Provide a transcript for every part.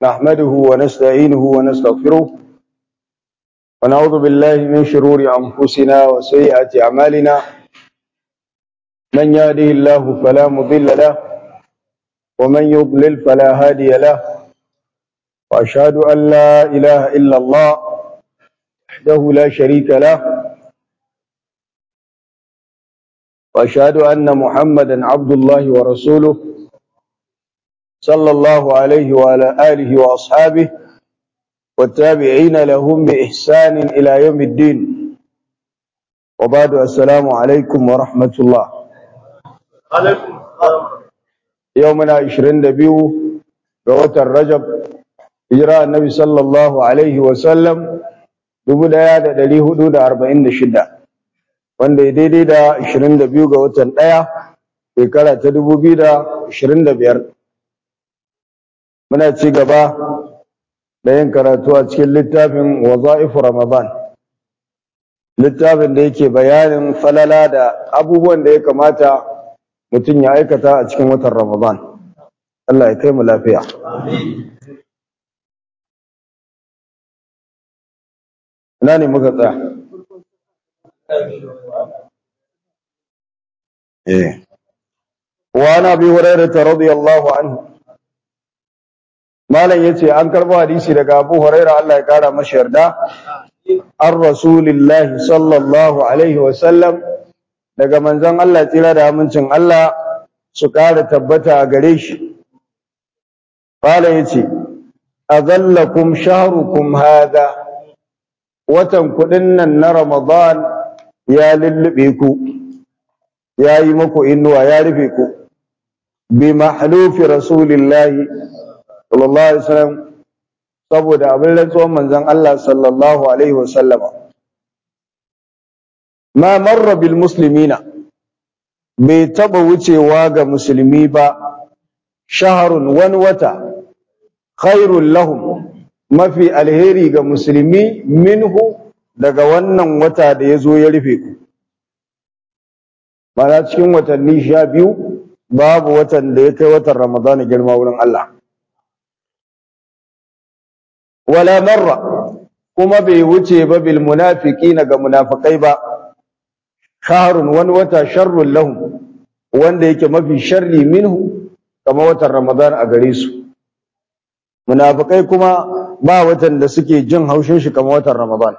نحمده ونستعينه ونستغفره ونعوذ بالله من شرور أنفسنا وسيئات أعمالنا من يهده الله فلا مضل له ومن يضلل فلا هادي له وأشهد أن لا إله إلا الله وحده لا شريك له وأشهد أن محمدا عبد الله ورسوله صلى الله عليه وعلى آله وأصحابه والتابعين لهم بإحسان إلى يوم الدين وبعد السلام عليكم ورحمة الله يومنا عشرين دبيو قوة الرجب إجراء النبي صلى الله عليه وسلم dubu ɗaya da ɗari hudu da arba'in da shida wanda ya daidai da ashirin da biyu ga watan ɗaya shekara ta dubu biyu da ashirin da biyar muna ci gaba da yin karatu a cikin littafin waza'ifu ramadan littafin da yake bayanin falala da abubuwan da ya kamata mutum ya aikata a cikin watan ramadan Allah ya kai mu lafiya ina ne muka tsaya eh wa ana bi hurairah radiyallahu anhu malam yace an karbo hadisi daga Abu Hurairah Allah ya kara masa yarda ar rasulillah sallallahu alaihi wa sallam daga manzon Allah tsira da amincin Allah su kara tabbata a gare shi qala yace azallakum shahrukum hada watan kudin nan na Ramadan ya lullube ku ya yi muku inuwa ya rufe ku bi mahlufi rasulillahi sallallahu alaihi wasallam saboda abin rantsuwan manzon Allah sallallahu alaihi wasallama ma marra bil muslimina bai taba wucewa ga musulmi ba shaharun wani wata khairul lahum mafi alheri ga musulmi minhu daga wannan wata da ya zo ya rufe ku mana cikin watanni sha biyu babu watan da ya kai watan ramadana girma wurin Allah wala marra kuma bai wuce ba bil munafiqina ga munafikai ba shahrun wani wata sharrun lahum wanda yake mafi sharri minhu kamar watan ramadan a gare su munafikai kuma ba watan da suke jin haushin shi kamar watan ramadan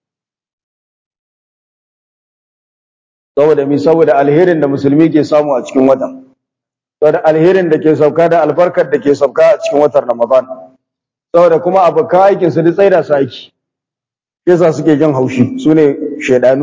saboda mi saboda alherin da musulmi ke samu a cikin watan saboda alherin da ke sauka da albarkar da ke sauka a cikin watan ramadan saboda kuma abokan aikin su duk tsaida su aiki yasa suke jin haushi su ne shaidanu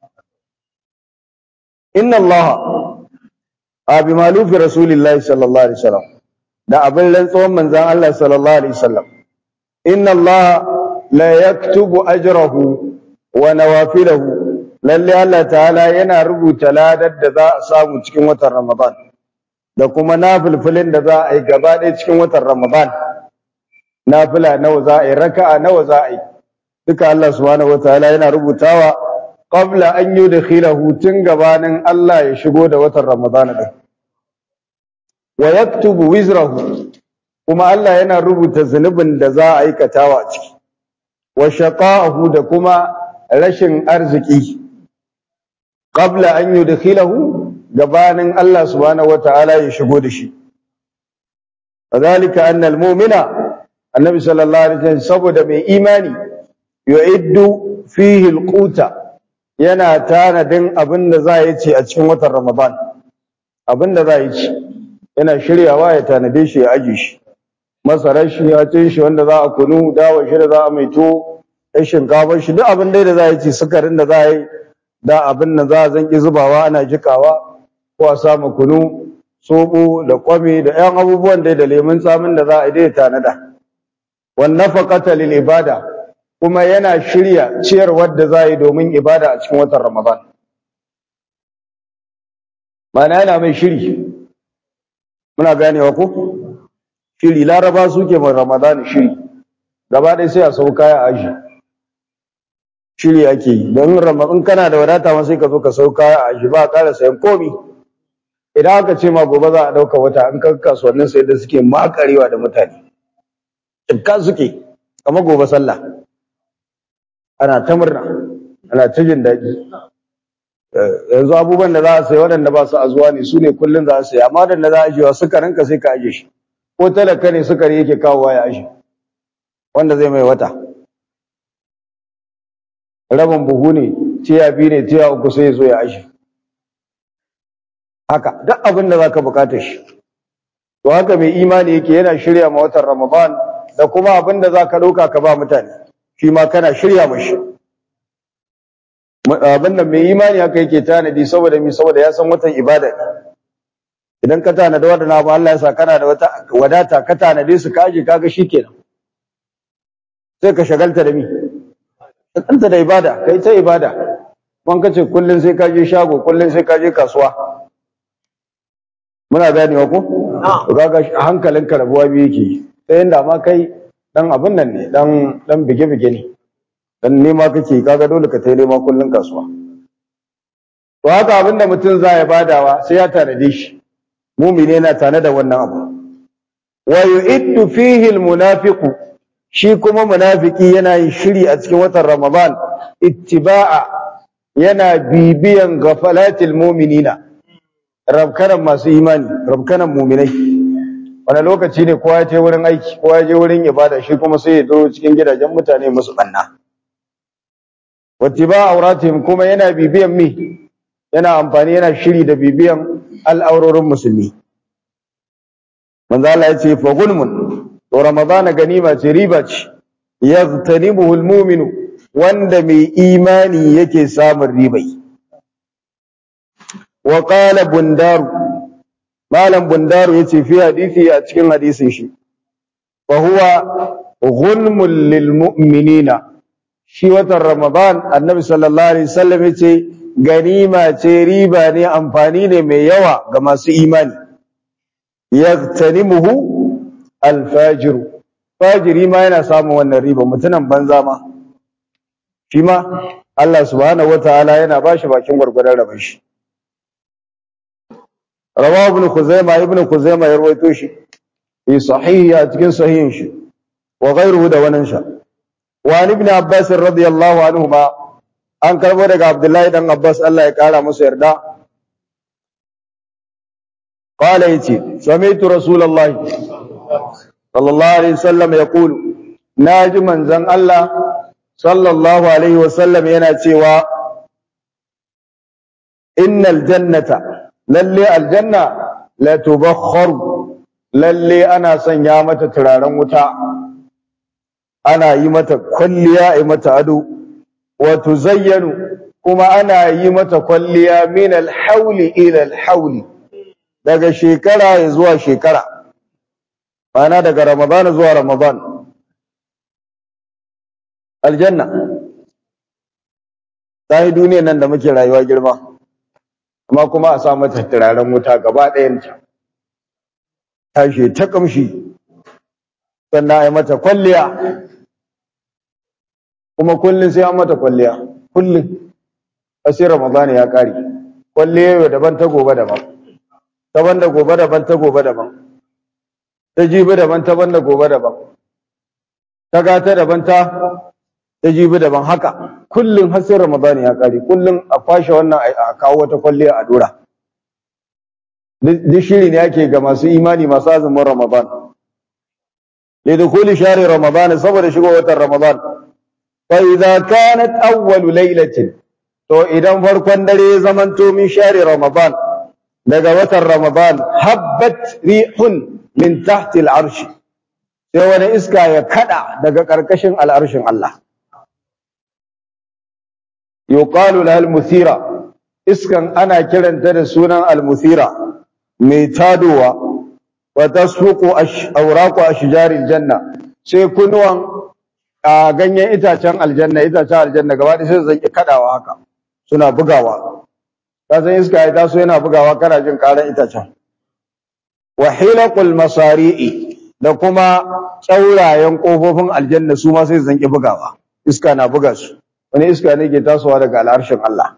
inna Allah a bi malufi rasulillahi sallallahu alaihi wasallam da abin rantsuwan manzan Allah sallallahu alaihi wasallam inna Allah la yaktubu ajrahu wa nawafilahu lalle Allah ta'ala yana rubuta ladar da za a samu cikin watan Ramadan da kuma nafilfilin da za a yi gaba ɗaya cikin watan Ramadan nafila nawa za a yi raka'a nawa za a yi duka Allah subhanahu wataala yana rubutawa qabla an yudkhilahu tun gabanin Allah ya shigo da watan Ramadan din wa yaktubu wizrahu kuma Allah yana rubuta zunubin da za a aikatawa a ciki wa shaqa'ahu da kuma rashin arziki qabla an yudkhilahu gabanin Allah subhanahu wataala ya shigo da shi wadhalika anna almu'mina annabi sallallahu alaihi wasallam saboda mai imani yu'iddu fihi alquta yana tanadin abin da za ya ci a cikin watan ramadan abin da za ya ci yana shiryawa ya tanade shi ya aje shi masarar shi ya cin shi wanda za a kunu dawa shi da za a mai to ya shinkafar shi duk abin dai da za ya ci sukarin da za a yi da abin da za a zanki zubawa ana jikawa ko a samu kunu soɓo da kwami da 'yan abubuwan dai da lemun tsamin da za a yi dai tanada wannafaqata lil ibada kuma yana shirya ciyarwar da za yi domin ibada a cikin watan Ramadan mana yana mai shiri muna ganewa ko shiri laraba suke mai Ramadan shiri gaba ɗaya sai a sau kaya aji shiri ake yi don Ramadan kana da wadata ma sai ka zo ka sau kaya aji ba ƙara sayan komi idan aka ce ma gobe za a ɗauka wata in ka kasuwannin sai da suke makarewa da mutane cikka suke kamar gobe sallah ana ta murna ana ta jin daɗi yanzu abubuwan da za a sayi waɗanda ba su a zuwa ne su ne kullum za a sayi amma da za a ajiyewa sukarin ka sai ka aje shi ko talaka ne sukari yake kawowa ya aje wanda zai mai wata rabin buhu ne tiya biyu ne tiya uku sai ya zo ya aje haka duk abin da za ka bukata shi to haka mai imani yake yana shirya ma watan ramadan da kuma abin da za ka ɗauka ka ba mutane shi ma kana shirya mashi abin da mai imani haka yake tanadi saboda mi saboda ya san watan ibada ne idan ka tanada wadana abu Allah ya sa kana da wata wadata ka tanade su kaje kaga shikenan sai ka shagalta da mi kanta da ibada kai ta ibada kun kace kullun sai ka je shago kullun sai ka je kasuwa muna ganewa ko to kaga hankalinka rabuwa biyu yake sai inda ma kai dan abin nan ne dan dan bige bige ne dan nema kake kaga dole ka tai nema kullun kasuwa to haka abinda mutum za ya badawa sai ya tanade shi mumini yana tane da wannan abu wa yu'iddu fihi almunafiqu shi kuma munafiki yana yin shiri a cikin watan ramadan ittiba'a yana bibiyan ghafalatil mu'minina rabkanan masu imani rabkanan mu'minai wani lokaci ne kowa ya je wurin aiki kowa ya je wurin ibada shi kuma sai ya zo cikin gidajen mutane musu banna wattiba auratihim kuma yana bibiyan mi yana amfani yana shiri da bibiyan al'aurorin musulmi manzo Allah ya ce fa gulmun to ramadana ganima ce riba ce yaghtanibuhu almu'minu wanda mai imani yake samun ribai wa qala bundaru malam bundaru yace fi hadisi a cikin hadisin shi fa huwa ghulmul lil mu'minina shi watan Ramadan annabi sallallahu alaihi wasallam yace ganima ce riba ne amfani ne mai yawa ga masu imani yagtanimuhu alfajir fajiri ma yana samun wannan riba mutunan banza ma shi ma Allah subhanahu wataala yana bashi bakin gurgurdan rabon shi rawahu ibn khuzaimah ibn khuzaimah ya rawaito shi fi sahihi a cikin sahihin shi wa ghayruhu da wannan sha wa ibn abbas radiyallahu anhuma an karbo daga abdullahi dan abbas Allah ya kara masa yarda qala yace sami'tu rasulullahi sallallahu alaihi wasallam yaqulu naji manzon Allah sallallahu alaihi wasallam yana cewa innal jannata lalle aljanna la tubakhkhar lalle ana sanya mata turaren wuta ana yi mata kwalliya a mata ado wa tuzayyanu kuma ana yi mata kwalliya min alhawli ila alhawli daga shekara zuwa shekara ana daga ramadan zuwa ramadan aljanna ta yi duniyar nan da muke rayuwa girma amma kuma a sa mata turaren wuta gaba ɗayanta tashi ta kamshi sannan a yi mata kwalliya kuma kullum sai an mata kwalliya kullum sai ramadan ya kare kwalliya yau daban ta gobe daban taban da gobe daban ta gobe daban ta jibi daban taban da gobe daban ta gata daban ta ta jibi daban haka kullum har sai ramadan ya kare kullum a kwashe wannan a kawo wata kwalliya a dora duk shiri ne ake ga masu imani masu azumin ramadan lidukuli share ramadan saboda shigo watan ramadan fa idza kanat awwalu laylatin to idan farkon dare ya zamanto min share ramadan daga watan ramadan habbat rihun min tahti al'arsh sai wani iska ya kada daga karkashin al'arshin Allah yuqalu laha al-muthira iskan ana kiranta da sunan al-muthira mai tadowa wa tasfuqu awraqu ashjaril janna sai kunuwan a ganyen itacen aljanna itacen aljanna gaba da sai zanki kadawa haka suna bugawa ka san iska ya taso yana bugawa kana jin karan itacen wa hilaqul masari'i da kuma tsaurayen kofofin aljanna su ma sai zanki bugawa iska na buga su wani iska ne ke tasowa daga al'arshin Allah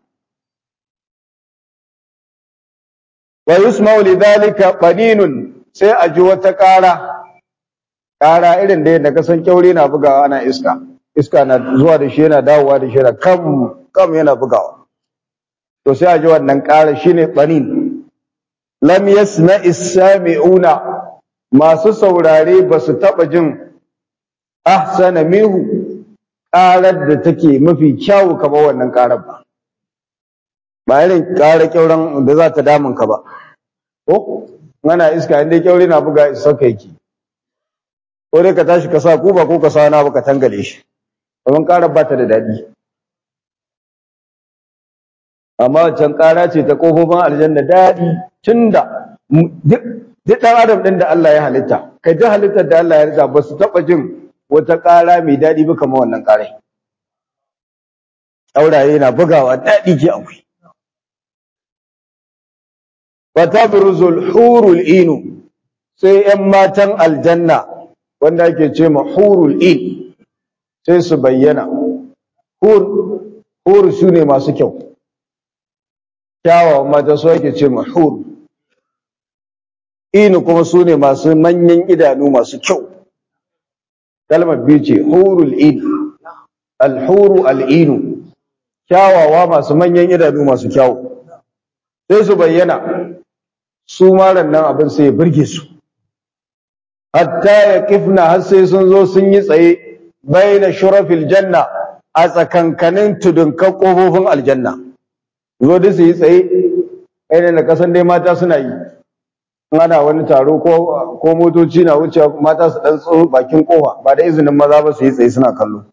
wa yusma'u lidhalika qaninun sai a ji wata ƙara ƙara irin da yadda kasan kyaure na bugawa ana iska iska na zuwa da shi yana dawowa da shi yana kam kam yana bugawa to sai a ji wannan ƙara shine tsanin lam yasma is-sami'una masu saurare ba su taɓa jin ahsana mihu ƙarar da take mafi kyawu kamar wannan ƙarar ba ba irin ƙara kyauran da za ta damun ka ba ko ana iska inda kyaure na buga isa ka yake ko dai ka tashi ka sa kuba ko ka sa na baka tangale shi domin ƙarar ba ta da daɗi amma wancan ƙara ce ta ƙofofin aljanna daɗi tunda duk ɗan adam ɗin da Allah ya halitta kai ji halittar da Allah ya halitta ba su taɓa jin wata ƙara mai daɗi ba kamar wannan ƙarai auraye na bugawa daɗi ke akwai fatabrizul hurul inu sai ƴan matan aljanna wanda ake ce ma hurul in sai su bayyana hur hur su ne masu kyau kyawawan mata su ake ce ma hur inu kuma su ne masu manyan idanu masu kyau kalmar biyu ce hurul in alhuru al'inu kyawawa masu manyan idanu masu kyawu sai su bayyana su maran nan abin sai ya burge su hatta ya kifna har sai sun zo sun yi tsaye baina shurafil janna a tsakankanin tudunkan ƙofofin aljanna zo da su yi tsaye ainihin da kasan dai mata suna yi ana wani taro ko motoci na wuce mata su ɗan tsoro bakin ƙofa ba da izinin maza ba su yi tsaye suna kallo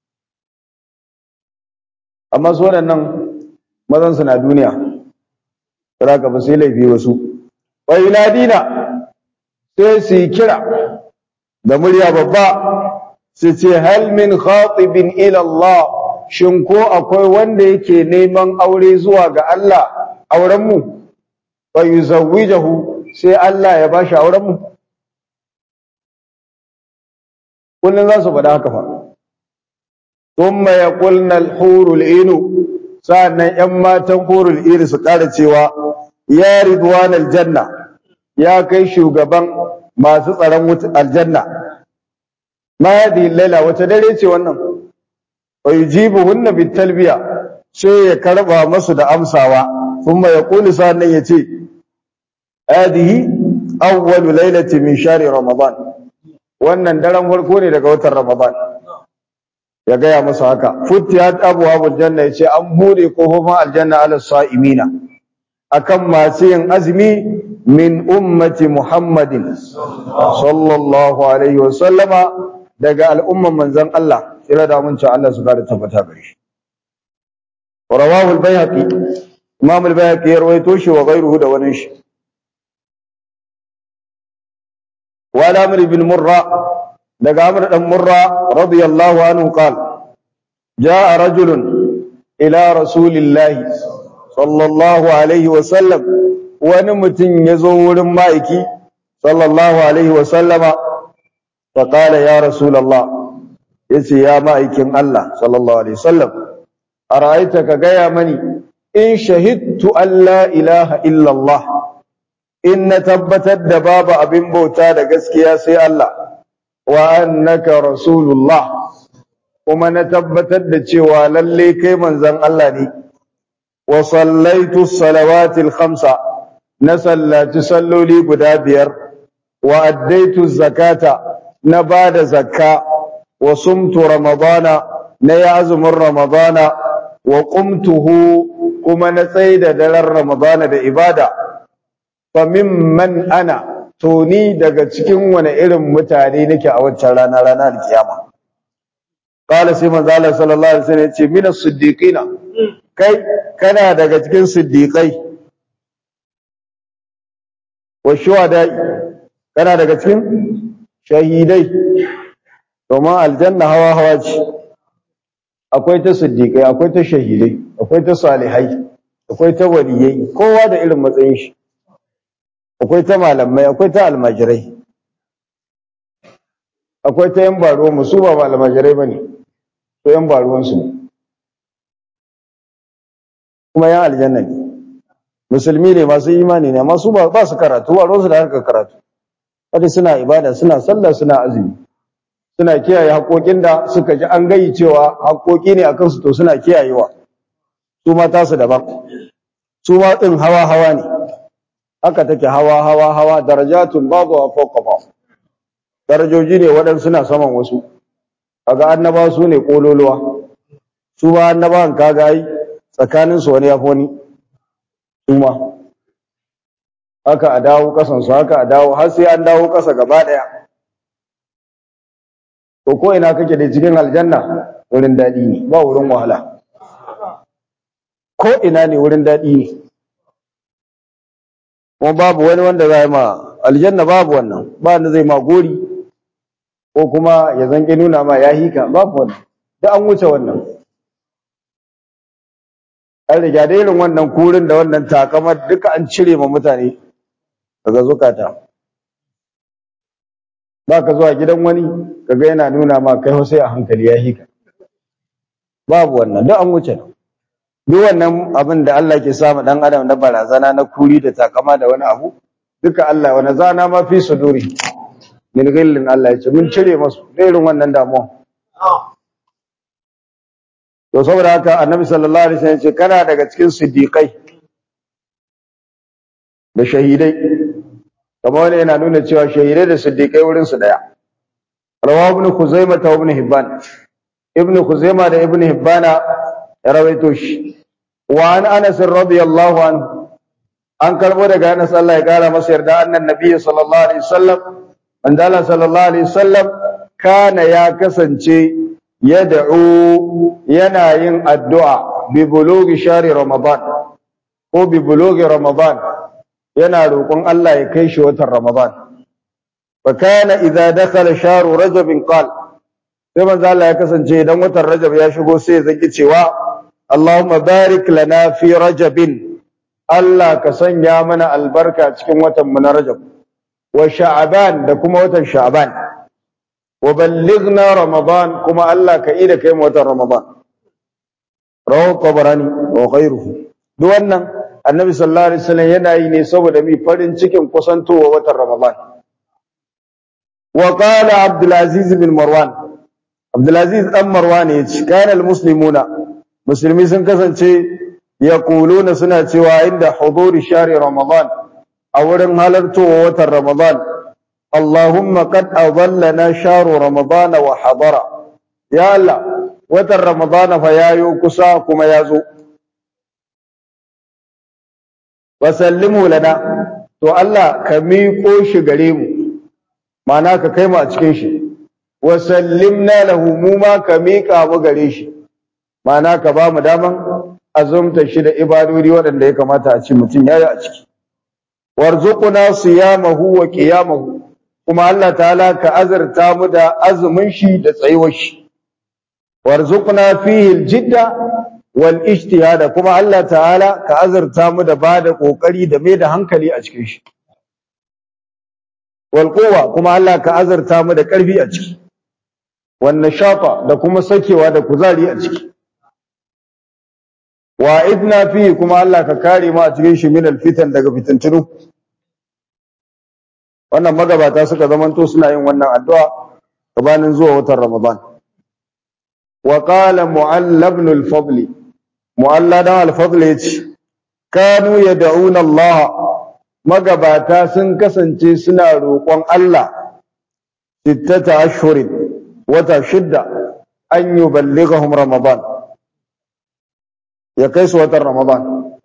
amma su waɗannan mazan su na duniya ka ba sai laifi wasu wa yuladina sai su yi kira da murya babba su ce hal min khatibin ila Allah shin ko akwai wanda yake neman aure zuwa ga Allah auren mu wa yuzawwijahu sai Allah ya bashi auren mu kullun za su faɗa haka fa thumma yaqulna al-hurul inu sa'annan ƴan matan hurul iri su ƙara cewa ya ridwan aljanna ya kai shugaban masu tsaron aljanna ma hadhihi laila wata dare ce wannan wa yujibuhunna bitalbiya sai ya karba masu da amsawa kuma ya kuli sannan ya ce hadhihi awwalu lailati min shahri ramadan wannan daren farko ne daga watan ramadan ya gaya masa haka futiyat abwabul janna yace an bude kofofin aljanna ala sa'imina akan masu yin azumi min ummati muhammadin sallallahu alaihi wa sallama daga al'umman manzon Allah kira da mun Allah su kada tabbata gare shi rawahu al-bayhaqi imam al-bayhaqi ya rawaito shi wa ghayruhu da wani shi wa amr ibn murra daga amr dan murra radiyallahu anhu qala jaa rajulun ila rasulillahi sallallahu alaihi wa sallam wani mutum ya zo wurin ma'aiki sallallahu alaihi wa sallama fa qala ya rasulullah yace ya ma'aikin Allah sallallahu alaihi wasallam ara'aita ka gaya mani in shahidtu an la ilaha illa Allah in na tabbatar da babu abin bauta da gaskiya sai Allah wa annaka rasulullah kuma na tabbatar da cewa lalle kai manzon Allah ne wa sallaitu salawatil khamsa na sallaci salloli guda biyar wa addaitu zakata na bada zakka wa sumtu ramadana na yi azumin ramadana wa qumtuhu kuma na tsaida daren ramadana da ibada fa mimman ana to ni daga cikin wani irin mutane nake a waccan rana rana alkiyama qala sai manzo Allah sallallahu alaihi wasallam yace min as-siddiqina kai kana daga cikin siddiqai wa shuhada kana daga cikin shahidai domin aljanna hawa hawa ce akwai ta siddiqai akwai ta shahidai akwai ta salihai akwai ta waliyai kowa da irin matsayin shi akwai ta malamai akwai ta almajirai akwai ta yan baro mu su ba almajirai bane to yan baruwan su kuma yan aljanna ne musulmi ne masu imani ne amma su ba su karatu ba su da harkar karatu kada suna ibada suna sallah suna azumi suna kiyaye haƙoƙin da suka ji an gayi cewa haƙoƙi ne akan su to suna kiyayewa su ma tasu daban su ma din hawa hawa ne haka take hawa hawa hawa darajatun babu fawqa ba darajoji ne waɗansu suna saman wasu kaga annaba su ne kololuwa su ba annabawan kaga ai tsakanin su wani yafi wani su ma haka a dawo kasan su haka a dawo har sai an dawo kasa gaba daya to ko ina kake da cikin aljanna wurin daɗi ne ba wurin wahala ko ina ne wurin daɗi ne kuma babu wani wanda zai ma aljanna babu wannan ba wanda zai ma gori ko kuma ya zanki nuna ma ya hika babu wannan da an wuce wannan an riga da irin wannan kurin da wannan takamar duka an cire ma mutane daga zukata ba ka zuwa gidan wani kaga yana nuna ma kai sai a hankali ya hika babu wannan duk an wuce duk wannan abin da Allah ke samu dan adam na barazana na kuri da takama da wani abu duka Allah wani zana ma fi suduri min ghillin Allah ya ce mun cire masu da irin wannan damuwa to saboda haka annabi sallallahu alaihi wasallam ya ce kana daga cikin siddiqai da shahidai kamar wani yana nuna cewa shahidai da siddiqai wurin su daya rawahu ibn khuzaimah ta ibn hibban ibn khuzaimah da ibn hibbana ya rawaito shi wa an anas radiyallahu anhu an karbo daga anas Allah ya kara masa yarda annan nabi sallallahu alaihi wasallam manzala sallallahu alaihi wasallam kana ya kasance yad'u yana yin addu'a bi bulughi shari ramadan ko bi bulughi ramadan yana roƙon Allah ya kai shi watan ramadan fa kana idza dakhala shahru rajab qal sai manzo Allah ya kasance idan watan rajab ya shigo sai ya zaki cewa Allahumma barik lana fi rajabin Allah ka sanya mana albarka cikin watan mu na rajab wa sha'ban da kuma watan sha'ban wa ballighna ramadan kuma Allah ka ida kai mu watan ramadan rawahu tabarani wa ghayruhu duk wannan annabi sallallahu alaihi wasallam yana yi ne saboda mi farin cikin kusantowa watan ramadan wa qala abdul aziz bin marwan abdul aziz dan marwan yace kana al muslimuna musulmi sun kasance yaquluna suna cewa inda huduri shahri ramadan a wurin halartowa watan ramadan allahumma qad adallana shahru ramadan wa hadara ya allah watan ramadan fa yayo kusa kuma yazo wasallimu lana to Allah ka miƙo shi gare mu ma'ana ka kai mu a cikin shi wasallimna lahu mu ma ka miƙa mu gare shi ma'ana ka ba mu daman azumta shi da ibadodi waɗanda ya kamata a ci mutum yayi a ciki warzuquna siyamahu wa qiyamahu kuma Allah ta'ala ka azurta mu da azumin shi da tsayuwar shi warzuqna fihi aljidda wal ijtihada kuma Allah ta'ala ka azurta mu da bada kokari da mai da hankali a cikin shi wal quwwa kuma Allah ka azurta mu da karfi a ciki wan nashata da kuma sakewa da kuzari a ciki wa idna fi kuma Allah ka kare mu a cikin shi min al fitan daga fitintunu wannan magabata suka zamanto suna yin wannan addu'a gabanin zuwa watan Ramadan wa qala mu'alla ibn al-fadl mu'alla dan al-fadl yace kanu yad'una Allah magabata sun kasance suna roƙon Allah sittata ashhurin wata shidda an yuballighahum Ramadan ya kai su watan Ramadan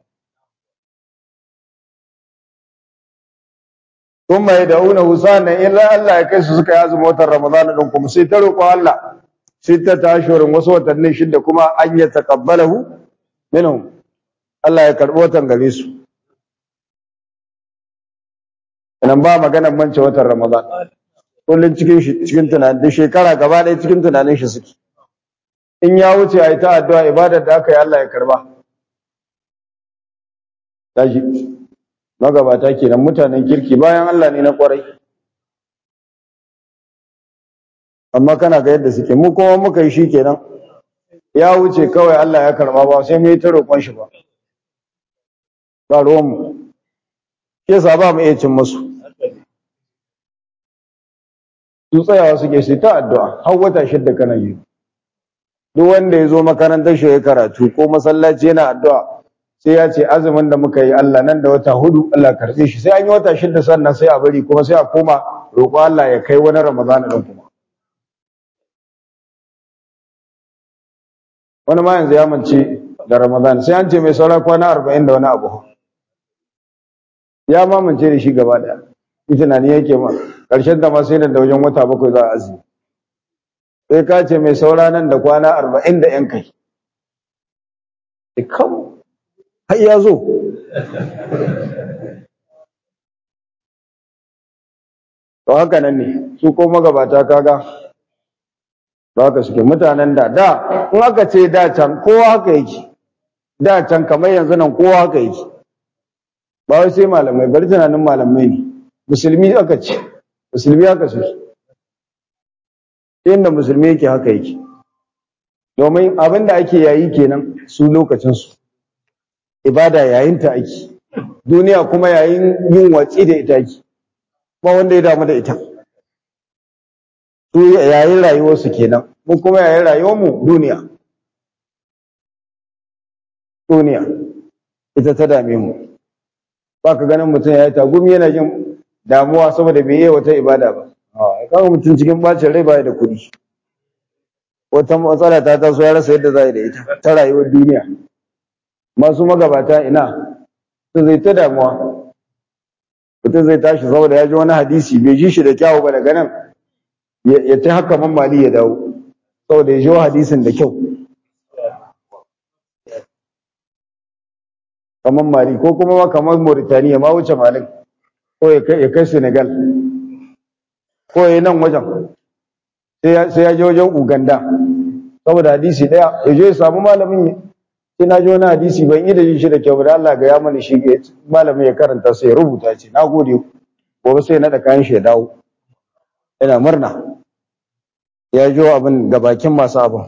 kuma ya da'una husana illa Allah ya kai su suka yi azumin watan Ramadan din kuma sai ta roƙo Allah sai ta tashurin wasu watanni shida kuma an ya taqabbalahu minhum Allah ya karbi watan gare su nan ba maganar mance watan Ramadan kullun cikin shi cikin tunanin da shekara gaba ɗaya cikin tunanin shi suke in ya wuce ayi ta addu'a ibadar da aka yi Allah ya karba tashi magabata kenan mutanen kirki bayan Allah ne na kwarai amma kana ga yadda suke mu kuma muka yi shi kenan ya wuce kawai Allah ya karba ba sai mu yi ta roƙon shi ba ba ruwan mu ke sa ba mu iya cin musu su tsayawa suke su ta addu'a har wata shidda kana yi duk wanda ya zo makarantar shi ya karatu ko masallaci yana addu'a sai ya ce azumin da muka yi Allah nan da wata hudu Allah karbe shi sai an yi wata shidda sannan sai a bari kuma sai a koma roƙo Allah ya kai wani Ramadan din kuma wani ma yanzu ya mance da Ramadan sai an ce mai saura kwana arba'in da wani abu ya ma mance da shi gaba daya shi tunani yake ma ƙarshen da ma sai da wajen wata bakwai za a azumi sai ka ce mai saura nan da kwana arba'in da yan kai kam har ya zo to haka nan ne su ko magabata kaga to haka suke mutanen da da in aka ce da can kowa haka yake da can kamar yanzu nan kowa haka yake ba wai sai malamai bari tunanin malamai ne musulmi aka ce musulmi haka su inda musulmi yake haka yake domin abin da ake yayi kenan su lokacinsu ibada yayin ta ake duniya kuma yayin yin watsi da ita ake ba wanda ya damu da ita su yayin rayuwarsu kenan mu kuma yayin rayuwarmu duniya duniya ita ta dame mu ba ka ganin mutum ya yi tagumi yana jin damuwa saboda bai yi wata ibada ba kaga mutum cikin bacin rai baya da kuɗi wata matsala ta taso ya rasa yadda za yi da ita ta rayuwar duniya masu magabata ina su zai ta damuwa mutum zai tashi saboda ya ji wani hadisi bai ji shi da kyawu ba daga nan ya ta haka mamali ya dawo saboda ya ji hadisin da kyau kamar mali ko kuma ma kamar mauritaniya ma wuce malin ko ya kai senegal ko ya nan wajen sai ya je wajen uganda saboda hadisi daya ya je ya samu malamin sai na ji wani hadisi ban yi da jin shi da kyau da Allah ga ya mani shi malamin ya karanta sai ya rubuta ce na gode gobe sai ya naɗa kayan shi ya dawo yana murna ya jo abin ga bakin masu abin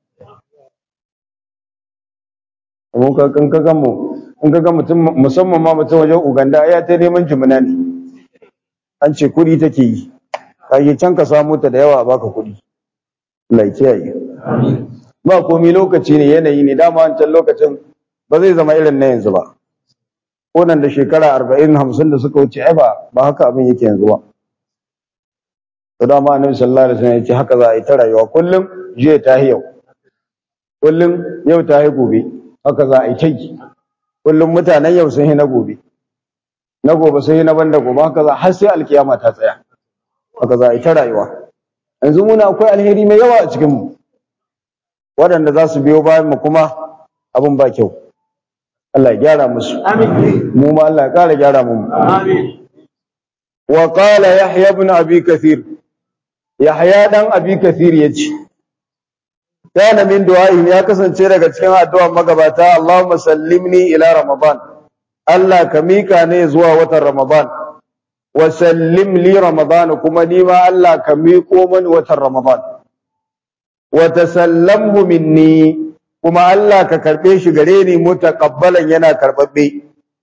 mun ka kan ka mu in ka ga mutum musamman ma mutum wajen Uganda ya ta neman jimina ne an ce kuɗi take yi ka yi can ka samu ta da yawa baka kuɗi Allah ya kiyaye ba komai lokaci ne yanayi ne dama wancan lokacin ba zai zama irin na yanzu ba ko nan da shekara arba'in hamsin da suka wuce ai ba ba haka abin yake yanzu ba to dama annabi sallallahu alaihi wasallam ya ce haka za a yi ta rayuwa kullum jiya ta yau kullum yau ta yi gobe haka za a yi ta yi kullum mutanen yau sun yi na gobe na gobe sun yi na banda gobe haka za har sai alkiyama ta tsaya haka za a yi ta rayuwa yanzu muna akwai alheri mai yawa a cikin mu waɗanda za su biyo bayan mu kuma abin ba kyau Allah ya gyara musu mu ma Allah ya ƙara gyara mu wa qala yahya ibn abi kathir yahya dan abi kathir yace kana min du'a'in ya kasance daga cikin addu'ar magabata Allahumma sallimni ila ramadan Allah ka mika ne zuwa watan ramadan wa sallim li ramadan kuma ni ma Allah ka miko mani watan ramadan wa tasallamhu minni kuma Allah ka karbe shi gare ni mutaqabbalan yana karbabbe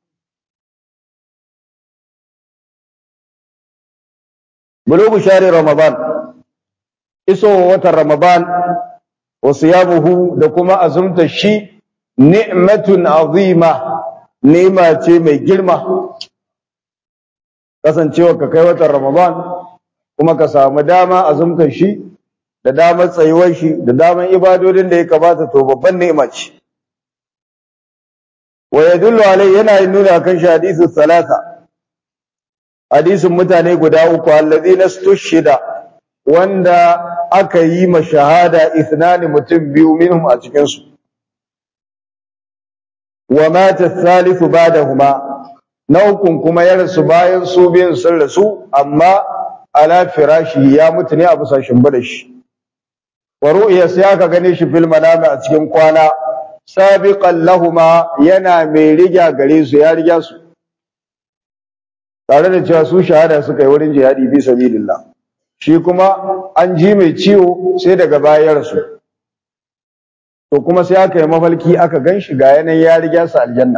bulugu shari ramadan iso watan ramadan wa siyamuhu da kuma azumta shi ni'matun azima ni'ma ce mai girma kasancewa ka kai watan ramadan kuma ka samu dama azumta shi da damar tsayuwar shi da damar ibadodin da ya kamata to babban ni'ima ce wa yadullu alai yana yin nuna kan shi hadisin salasa hadisin mutane guda uku alladhina stushhida wanda aka yi ma shahada ithnani mutum biyu minhum a cikin su wa mata thalithu ba'dahuma na ukun kuma ya rasu bayan su biyun sun rasu amma ala firashi ya mutu ne a bisa shimbiɗa shi wa ru'ya sai aka gane shi fil manami a cikin kwana sabiqan lahuma yana mai riga gare su ya riga su tare da cewa su shahada suka yi wurin jihadi fi sabilillah shi kuma an ji mai ciwo sai daga baya ya rasu to kuma sai aka yi mafalki aka gan shi ga yanayin ya riga su aljanna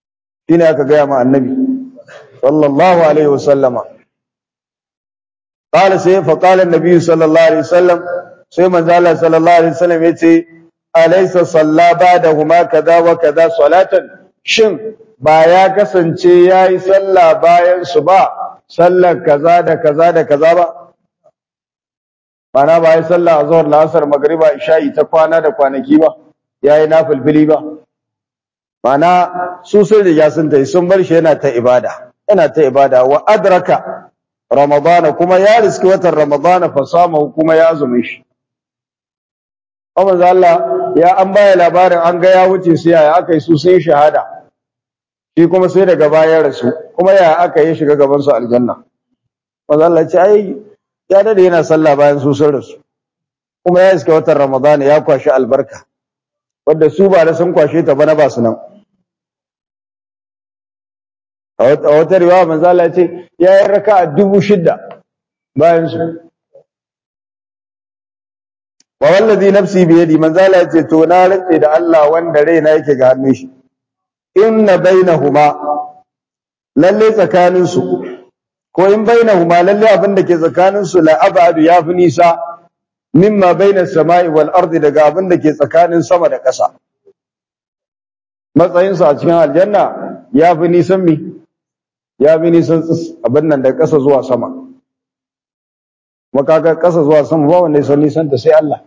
shine aka gaya ma annabi sallallahu alaihi wasallama qala sai fa qala annabi sallallahu alaihi wasallam sai manzo Allah sallallahu alaihi wasallam yace alaysa salla ba'dahuma kaza wa kaza salatan shin ba ya kasance yayi sallah bayan su ba sallar kaza da kaza da kaza ba mana ba ya sallah azhar la'asar magriba isha'i ta kwana da kwanaki ba yayi nafilfili ba mana su sun riga sun tayi sun bar shi yana ta ibada yana ta ibada wa adraka ramadana kuma ya riski watan ramadana fa sama kuma ya azumi shi amma Allah ya an baya labarin an ga ya wuce sai ya aka yi su sai shahada shi kuma sai daga baya rasu kuma ya aka yi shiga gaban su aljanna manzo Allah ce ai ya dade yana sallah bayan su sun rasu kuma ya iska watan ramadana ya kwashi albarka wanda su ba da sun kwashe ta bana ba su nan a wata riwaya manzo Allah ya ce ya yi raka'a dubu shidda bayan su wa wallazi nafsi bi yadi manzo Allah ya ce to na rantse da Allah wanda raina yake ga hannun shi inna bainahuma lalle tsakanin su ko in bainahuma lalle abin da ke tsakanin su la abadu ya fi nisa mimma bainas sama'i wal ardi daga abin da ke tsakanin sama da ƙasa matsayin su a cikin aljanna ya fi nisan mi ya fi nisan abin nan da ƙasa zuwa sama makaga ƙasa zuwa sama ba wanda ya nisan ta sai Allah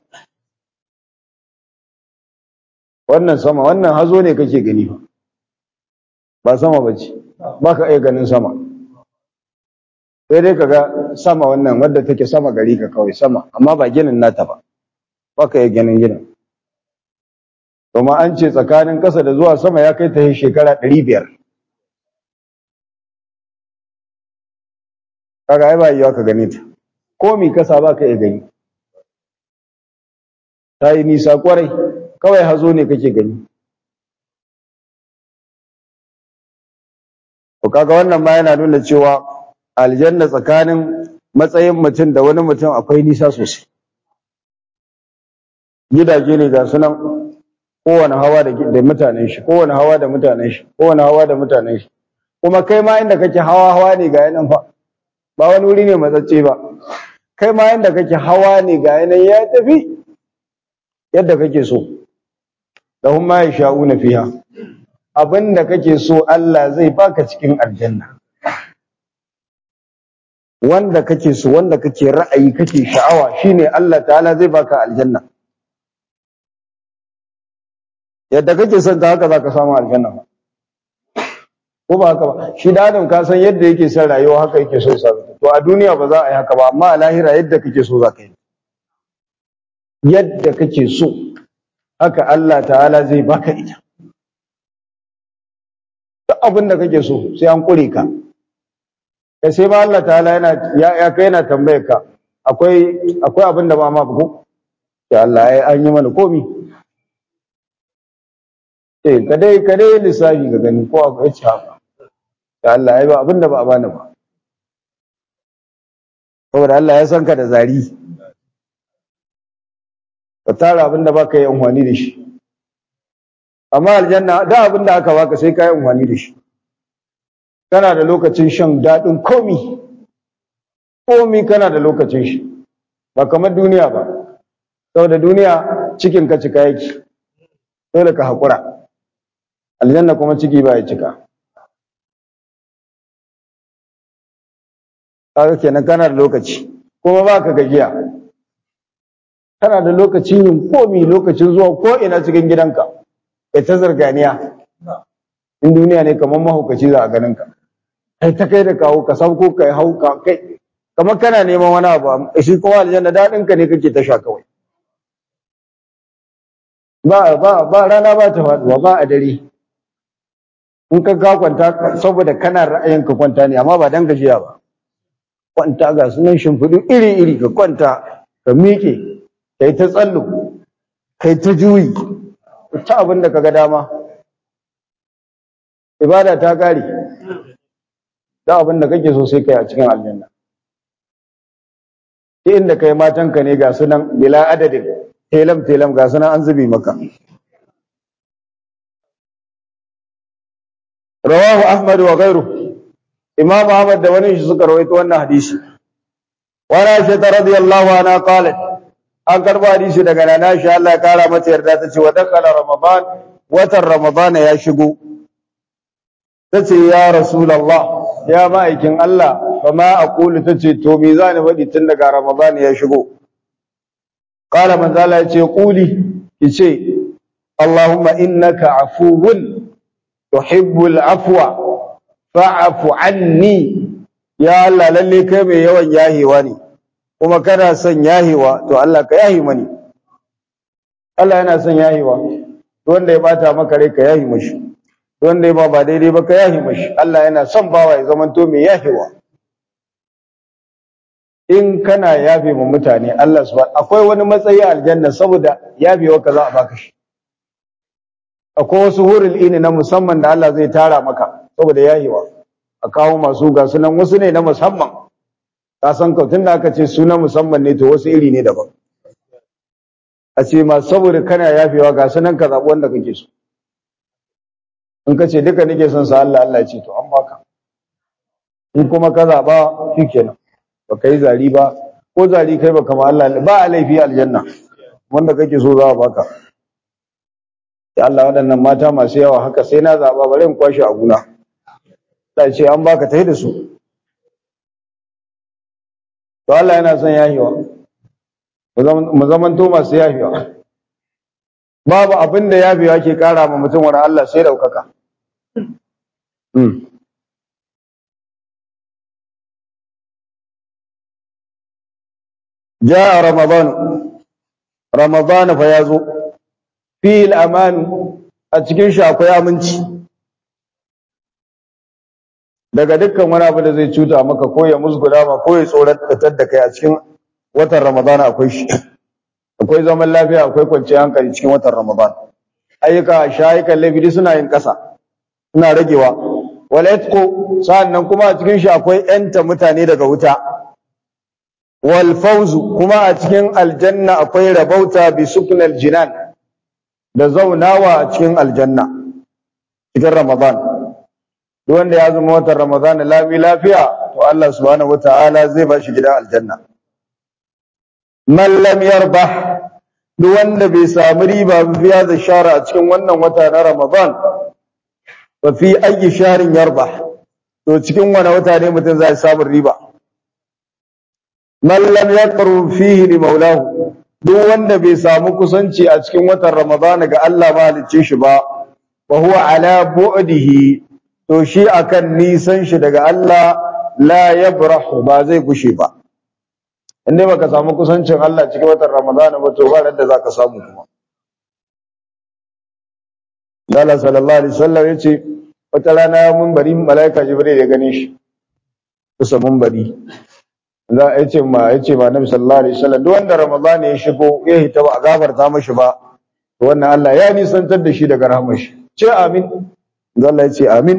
wannan sama wannan hazo ne kake gani ba ba sama bace ba ka iya ganin sama sai dai kaga sama wannan wadda take sama gari ka kawai sama amma ba ginin nata ba ba ka iya ganin ginin kuma an ce tsakanin ƙasa da zuwa sama ya kai ta shekara ɗari biyar kaga ai ba yiwa ka gane ta ko mi kasa ba ka iya gani ta yi nisa kwarai kawai hazo ne kake gani to kaga wannan ma yana nuna cewa aljanna tsakanin matsayin mutum da wani mutum akwai nisa sosai gidaje ne ga sunan kowane hawa da mutanen shi kowane hawa da mutanen shi kowane hawa da mutanen shi kuma kai ma inda kake hawa hawa ne ga yanan fa ba wani wuri ne matsacce ba kai ma inda kake hawa ne ga yanan ya tafi yadda kake so lahum ma yasha'una fiha abinda kake so Allah zai baka cikin aljanna wanda kake so wanda kake ra'ayi kake sha'awa shine Allah ta'ala zai baka aljanna yadda kake son ta haka zaka samu aljanna ko ba haka ba shi da adam ka san yadda yake son rayuwa haka yake so sa to a duniya ba za a yi haka ba amma a lahira yadda kake so za ka yi yadda kake so haka Allah ta'ala zai baka ita duk abin da kake so sai an kure ka kai sai ma Allah ta'ala yana ya, ya kai yana tambayar ka akwai akwai abin da ba ma ko ya Allah ai an yi mana komi eh ka dai ka dai lissafi ga gani ko akwai ci haka ya Allah ai ba abin da ba a bani ba saboda Allah ya san ka da zari ka tara abin da baka yi amfani da shi amma aljanna da abin da aka baka sai ka yi amfani da shi kana da lokacin shan daɗin komi komi kana da lokacin shi ba kamar duniya ba saboda duniya cikin ka cika yake dole ka haƙura aljanna kuma ciki ba ya cika kaga kenan kana da lokaci kuma ba ka gajiya kana da lokacin yin komi lokacin zuwa ko ina cikin gidanka kai ta zarganiya in duniya ne kamar mahaukaci za a ganin ka kai ta kai da kawo ka sauko kai hau ka kai kamar kana neman wani abu shi kuma aljanna daɗin ka ne kake ta sha kawai ba ba ba rana ba ta faduwa ba a dare in ka ka kwanta saboda kana ra'ayin ka kwanta ne amma ba dan gajiya ba kwanta ga sunan shimfiɗu iri iri ka kwanta ka miƙe kai ta tsallo kai ta juyi ta abin da kaga dama ibada ta kare da abin da kake so sai kai a cikin aljanna inda kai matanka ne ga sunan bila adadin telam telam ga sunan an zubi maka rawahu ahmad wa ghayru imam ahmad da wani shi suka rawaito wannan hadisi wa Aisha radiyallahu anha qalat an karba hadisi daga nana Aisha Allah ya kara mata yarda ta ce wa dakala ramadan watan ramadan ya shigo tace ya rasulullah ya ma'aikin Allah fa ma aqulu tace to me zani faɗi tun daga ramadan ya shigo qala manzo Allah ya ce quli kice Allahumma innaka afuwun tuhibbul afwa fa'fu anni ya Allah lalle kai mai yawan yahewa ne kuma kana son yahewa to Allah ka yahi mani Allah yana son yahewa wanda ya bata maka rai ka yahi mashi wanda ya ba ba daidai ba ka yahi mashi Allah yana son bawa ya zamanto mai yahewa in kana yafe ma mutane Allah subhanahu akwai wani matsayi a aljanna saboda yafewa ka za a baka shi akwai wasu hurul ini na musamman da Allah zai tara maka saboda yahewa a kawo masu ga sunan wasu ne na musamman ka san ka tunda aka ce suna musamman ne to wasu iri ne daban a ce ma saboda kana yafewa ga sunan ka zaɓi wanda kake so in ka ce duka nake son sa Allah Allah ya ce to an baka in kuma ka zaɓa shikenan ba ka yi zari ba ko zari kai ba kama Allah ba a laifi aljanna wanda kake so za a baka ya Allah waɗannan mata masu yawa haka sai na zaɓa bari in kwashe a guna ta ce an baka ta da su to Allah yana son yahiwa mu zamanto masu yahiwa babu abin da yafiwa ke kara ma mutum wani Allah sai daukaka جاء رمضان رمضان فيازو فيه الأمان أتكين شاكو يا منشي daga dukkan wani abu da zai cuta maka ko ya musguna ma ko ya tsoratar da kai a cikin watan Ramadan akwai shi akwai zaman lafiya akwai kwanciyar hankali cikin watan Ramadan ayyuka shayukan laifi suna yin kasa suna ragewa wal itqu sannan kuma a cikin shi akwai yanta mutane daga wuta wal fawzu kuma a cikin aljanna akwai rabauta bi suknal jinan da zaunawa a cikin aljanna cikin Ramadan duk wanda ya zama watan Ramadan lami lafiya to Allah subhanahu wataala zai ba shi gidan aljanna man lam yarbah duk wanda bai samu riba ba fiya da shara a cikin wannan wata na Ramadan fa fi ayi sharin yarbah to cikin wani wata ne mutum zai samu riba man lam yaqru fihi li maulahu duk wanda bai samu kusanci a cikin watan Ramadan ga Allah mahalicce shi ba wa huwa ala bu'dihi to shi akan nisan shi daga Allah la yabrahu ba zai gushe ba inda baka samu kusancin Allah cikin watan Ramadan ba to ba da zaka samu kuma Allah sallallahu alaihi wasallam yace wata rana mun bari malaika Jibril ya gane shi kusa mun bari za a yace ma yace ma Nabi sallallahu alaihi wasallam duk wanda Ramadan ya shigo ya hita ba a gafarta mashi ba to wannan Allah ya nisantar da shi daga rahmar shi ce amin Allah ya ce amin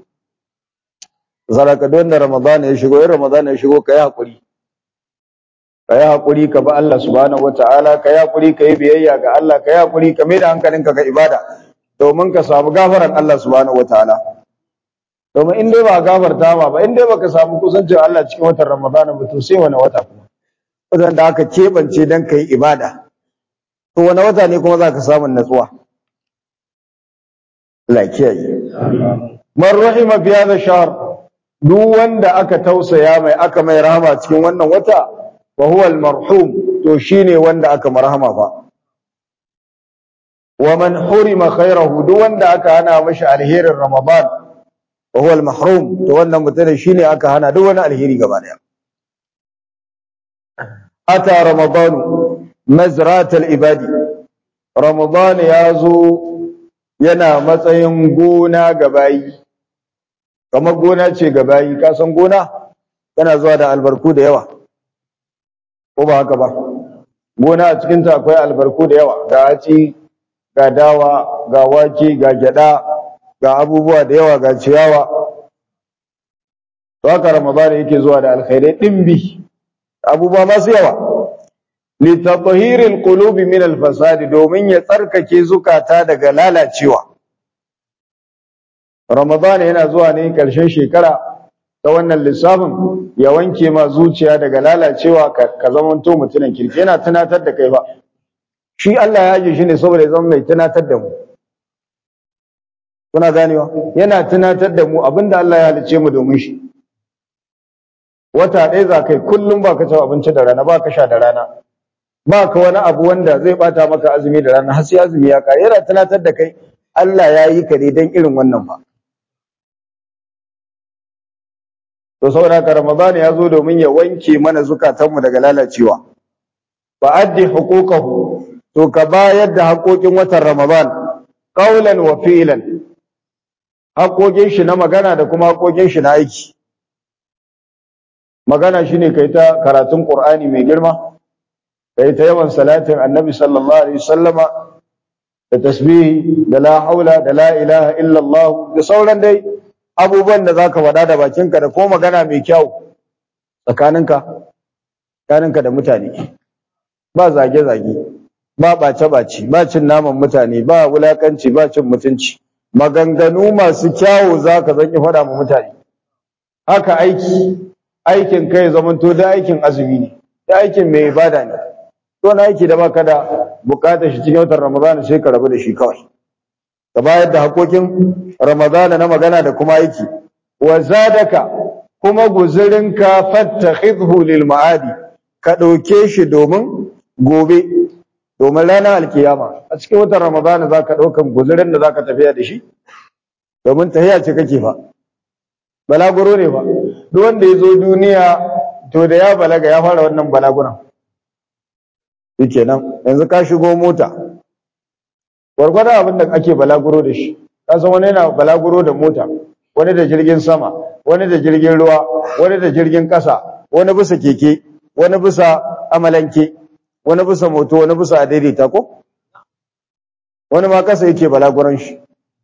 zaraka don da Ramadan ya shigo in Ramadan ya shigo kai hakuri kai hakuri ka ba Allah subhanahu wataala kai hakuri kai biyayya ga Allah kai hakuri ka mai da hankalinka ga ibada domin ka samu gafaran Allah subhanahu wataala domin in dai ba gafarta ma ba in dai baka samu kusancin Allah cikin watan Ramadan ba to sai wani wata kuma watan da aka kebance dan kai ibada to wani wata ne kuma zaka samu natsuwa Allah kiyaye man rahima fi hadha shahr duk wanda aka tausaya mai aka mai rahama cikin wannan wata wa huwa al-marhum to shine wanda aka marhama fa wa man hurima khairahu duk wanda aka hana mashi alherin ramadan wa huwa al-mahrum to wannan mutum shine aka hana duk wani alheri gaba daya ata ramadan mazrat al-ibadi ramadan yazo yana matsayin gona ga bayi kamar gona ce ga bayi ka san gona tana zuwa da albarku da yawa ko ba haka ba gona a cikinta akwai albarku da yawa ga haci ga dawa ga wake ga gyada ga abubuwa da yawa ga ciyawa to haka ramadan yake zuwa da alkhairai dimbi abubuwa masu yawa litatahhiril qulubi min alfasad domin ya tsarkake zukata daga lalacewa Ramadan yana zuwa ne ƙarshen shekara ta wannan lissafin ya wanke ma zuciya daga lalacewa ka, ka zamanto mutumin kirki yana tunatar da kai ba shi Allah ya ji shi ne saboda ya zama mai tunatar da mu kuna ganewa yana tunatar da mu abinda Allah ya halice mu domin shi wata ɗaya za kai kullum ba ka ci abinci da rana ba ka sha da rana ba ka wani abu wanda zai bata maka azumi da rana har sai azumi ya kare yana tunatar da kai Allah ya yi ka ne don irin wannan ba to saboda haka Ramadan ya zo domin ya wanke mana zukatanmu daga lalacewa fa addi huquqahu to ka bayar da haƙoƙin watan Ramadan qaulan wa fi'lan haƙoƙin shi na magana da kuma haƙoƙin shi na aiki magana shine kai ta karatun Qur'ani mai girma kai ta yawan salatin Annabi sallallahu alaihi wasallama da tasbihi da la haula da la ilaha illa Allah da sauran dai abubuwan da zaka faɗa da bakinka da ko magana mai kyau tsakaninka tsakaninka da mutane ba zage zage ba bace bace ba cin naman mutane ba wulakanci ba cin mutunci maganganu masu kyawu zaka zanki faɗa ma mutane haka aiki aikin kai zamanto da aikin azumi ne da aikin mai ibada ne to na aiki da baka da bukatar shi cikin watan Ramadan sai ka rabu da shi kawai ka bayar da hakokin Ramadan na magana da kuma aiki wa zadaka kuma guzurinka fattakhidhu lil ma'adi ka dauke shi domin gobe domin ranar alkiyama a cikin watan Ramadan zaka daukan guzurin da zaka tafiya da shi domin tahiya ce kake fa balaguro ne fa duk wanda ya zo duniya to da ya balaga ya fara wannan balaguran shikenan yanzu ka shigo mota gwargwadon abin da ake balaguro da shi ka san wani yana balaguro da mota wani da jirgin sama wani da jirgin ruwa wani da jirgin ƙasa wani bisa keke wani bisa amalanke wani bisa moto wani bisa adaidaita ko wani ma ƙasa yake balaguron shi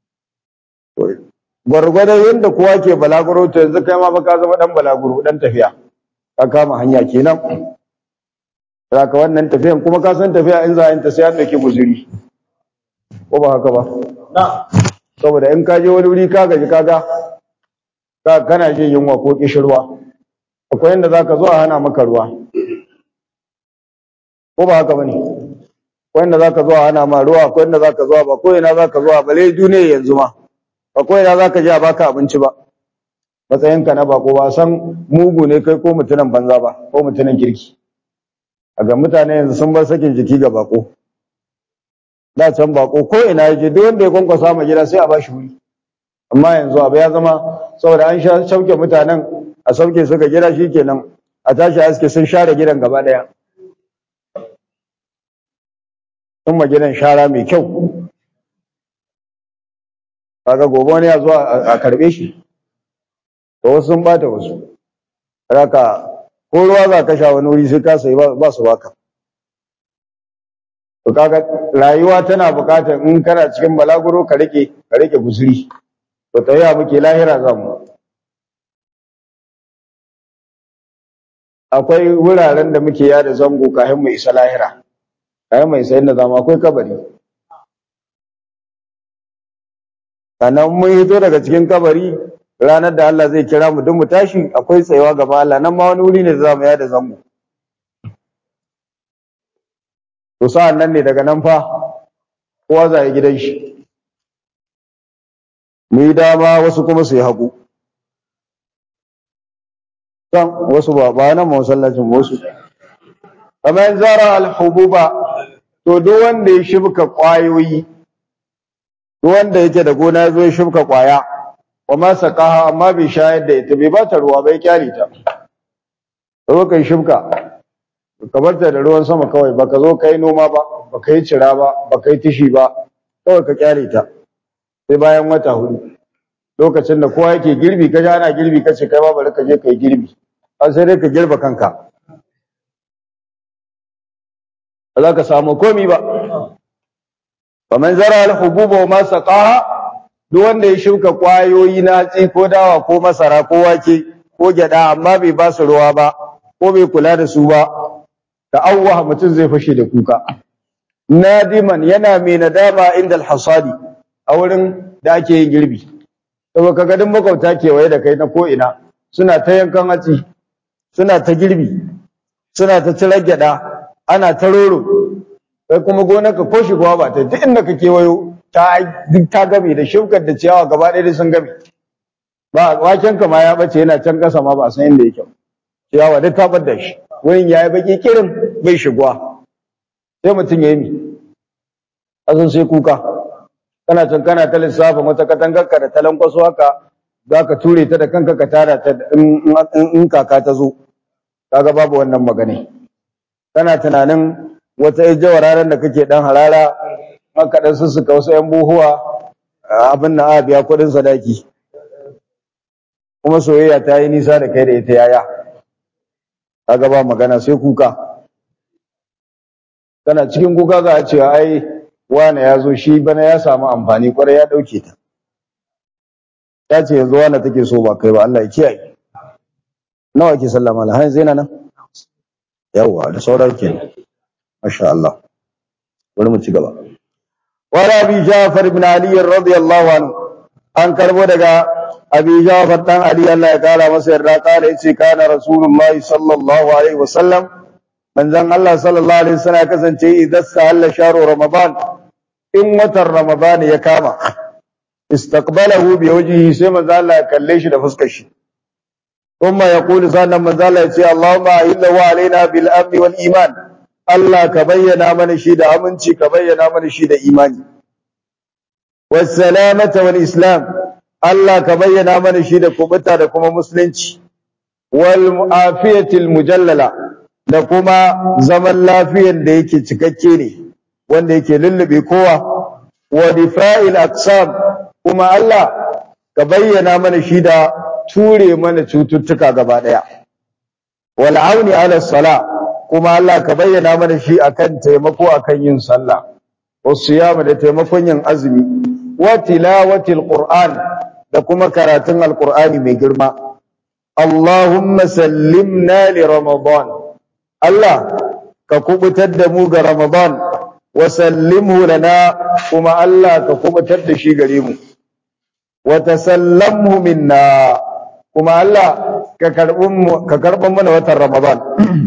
gwargwadon yadda kowa ke balaguro to yanzu kai ma ba ka zama dan balaguro dan tafiya ka kama hanya kenan zaka wannan tafiyan kuma ka san tafiya in za a yin ta sai an dauki guzuri ko ba haka ba saboda in ka je wani wuri ka gaji kaga ka kana jin yunwa ko kishirwa akwai inda zaka zo a hana maka ruwa ko ba haka bane akwai inda zaka zo a hana ma ruwa akwai inda zaka zo ba ko ina zaka zo a bale duniya yanzu ma ba ko ina zaka je a baka abinci ba matsayinka na bako ba san mugu ne kai ko mutumin banza ba ko mutumin kirki a ga mutane yanzu sun bar sakin jiki ga bako da can bako ko ina yaje duk wanda ya kwankwasa ma gida sai a bashi wuri amma yanzu abu ya zama saboda an sha sauke mutanen a sauke suka gida shikenan a tashi aske sun share gidan gaba daya sun ma gidan shara mai kyau kaga gobe wani ya zo a karbe shi to wasu sun bata wasu raka ko ruwa za ka sha wani wuri sai ka sayi ba su baka to kaga rayuwa tana bukatar in kana cikin balaguro ka rike ka rike guzuri to tayiya muke lahira za mu akwai wuraren da muke yada zango kafin mu isa lahira kafin mu isa inda zamu akwai kabari sannan mun hito daga cikin kabari ranar da Allah zai kira mu duk mu tashi akwai tsayawa gaba Allah nan ma wani wuri ne da zamu yada zango to sa'an nan ne daga nan fa kowa za ya gidan shi mu yi dama wasu kuma su yi hagu can wasu ba ba nan masallacin wasu kamar zara alhububa to duk wanda ya shibka kwayoyi duk wanda yake da gona ya zo ya shibka kwaya wa ma saqaha amma bai shayar da ita bai bata ruwa bai kyale ta zo kai shibka ka barta da ruwan sama kawai baka zo kai noma ba baka yi cira ba baka yi tishi ba kawai ka kyale ta sai bayan wata hudu lokacin da kowa yake girbi ka ji ana girbi ka ce kai ma bari ka je ka yi girbi an sai dai ka girba kanka ba za ka samu komi ba faman zara al-hububa wa ma saqaha duk wanda ya shuka kwayoyi na hatsi ko dawa ko masara ko wake ko gyada amma bai ba su ruwa ba ko bai kula da su ba da awwa mutum zai fashe da kuka nadiman yana mai nadama inda al-hasadi a wurin da ake yin girbi saboda kaga duk makwabta kewaye da kai na ko ina suna ta yankan hatsi suna ta girbi suna ta cirar gyada ana ta roro kai kuma gonarka ko shigowa ba ta duk inda ka kewayo ta duk ta game da shukar da ciyawa gaba ɗaya sun game ba waken ka ma ya bace yana can kasa ma ba a san inda yake ciyawa duk ta bar da shi wurin ya yi baki kirin bai shigowa sai mutum ya yi mi azun sai kuka kana can kana ta lissafin wata katangar ka da talan kwaso haka za ka ture ta da kanka ka tara ta in kaka ta zo kaga babu wannan magana kana tunanin wata ijawar ranar da kake dan harara maka dan sussuka wasu yan buhuwa abin na a biya kuɗin sadaki kuma soyayya ta yi nisa da kai da ita yaya kaga ba magana sai kuka kana cikin kuka za a cewa ai wane ya zo shi bana ya samu amfani kwarai ya ɗauke ta ya ce yanzu wane take so ba kai ba Allah ya kiyaye nawa ke sallama la har zaina nan yawa da sauran kenan masha Allah bari mu ci gaba wala abi Ja'far ibn Ali radiyallahu anhu an karbo daga abi Ja'far dan Ali Allah ya kara masa yarda kala yace kana rasulullahi sallallahu alaihi wasallam manzon Allah sallallahu alaihi wasallam ya kasance idan sahalla sharu ramadan in watan ramadan ya kama istaqbalahu bi wajhihi sai manzo Allah ya kalle shi da fuskar shi kuma ya kuli sannan manzo Allah ya ce Allahumma illahu alaina bil amni wal iman Allah ka bayyana mana shi da aminci ka bayyana mana shi da imani was salamata wal islam Allah ka bayyana mana shi da kubuta da kuma musulunci wal mu'afiyatil mujallala da kuma zaman lafiyar da yake cikakke ne wanda yake lullube kowa wa difa'il aqsam kuma Allah ka bayyana mana shi da ture mana cututtuka gaba daya wal auni ala sala kuma Allah ka bayyana mana shi akan taimako akan yin sallah wasiyama da taimakon yin azumi wa tilawatil qur'an da kuma karatun alqur'ani mai girma Allahumma sallimna li ramadan Allah ka kubutar da mu ga ramadan wa sallimhu lana kuma Allah ka kubutar da shi gare mu wa tasallamhu minna kuma Allah ka karbin ka karban mana watan Ramadan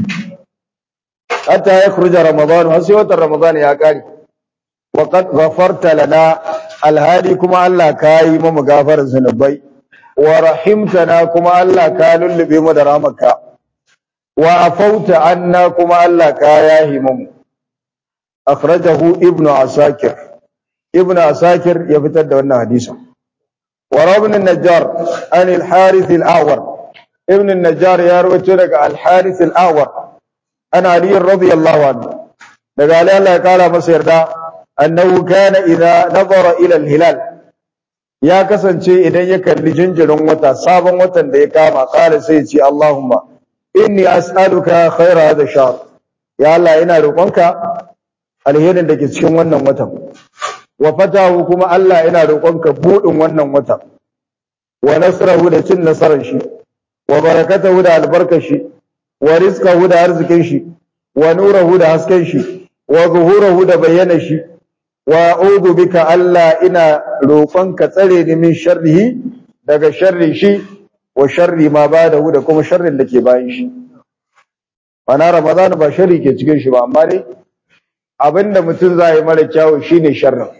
hatta ya khruja Ramadan har sai watan Ramadan ya kare wa qad ghafarta lana alhadi kuma Allah ka yi mu gafarar zanubai wa rahimtana kuma Allah ka lullube mu da rahmarka wa afauta anna kuma Allah ka yahi mu akhrajahu ibnu asakir ibnu asakir ya fitar da wannan hadisin وروى ابن النجار عن الحارث الأعور ابن النجار يروي لك الحارث الأعور عن علي رضي الله عنه قال الله قال مصير دا أنه كان إذا نظر إلى الهلال يا كسن شيء إذا يكن لجنجل وتا صابا وتا ديكاما قال سيدي اللهم إني أسألك خير هذا الشهر يا الله إنا رقمك alherin da ke cikin wannan watan wa fatahu kuma Allah ina roƙonka buɗin wannan wata wa nasrahu da cin nasarar shi wa barakatahu da albarkar shi wa rizqahu da arzikin shi wa nurahu da hasken shi wa zuhurahu da bayyana shi wa a'udhu bika Allah ina roƙonka tsare ni min sharrihi daga sharri shi wa sharri ma badahu da kuma sharrin da ke bayan shi ana ramadan ba sharri ke cikin shi ba amma dai abinda mutum za yi mara kyawu shine sharrin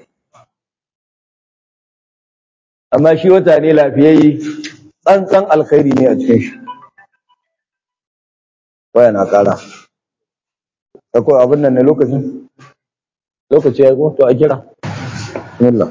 amma shi wata ne lafiyayye tsantsan alkhairi ne a cikin shi waya na kara akwai abin nan ne lokacin lokaci ya to a kira bismillah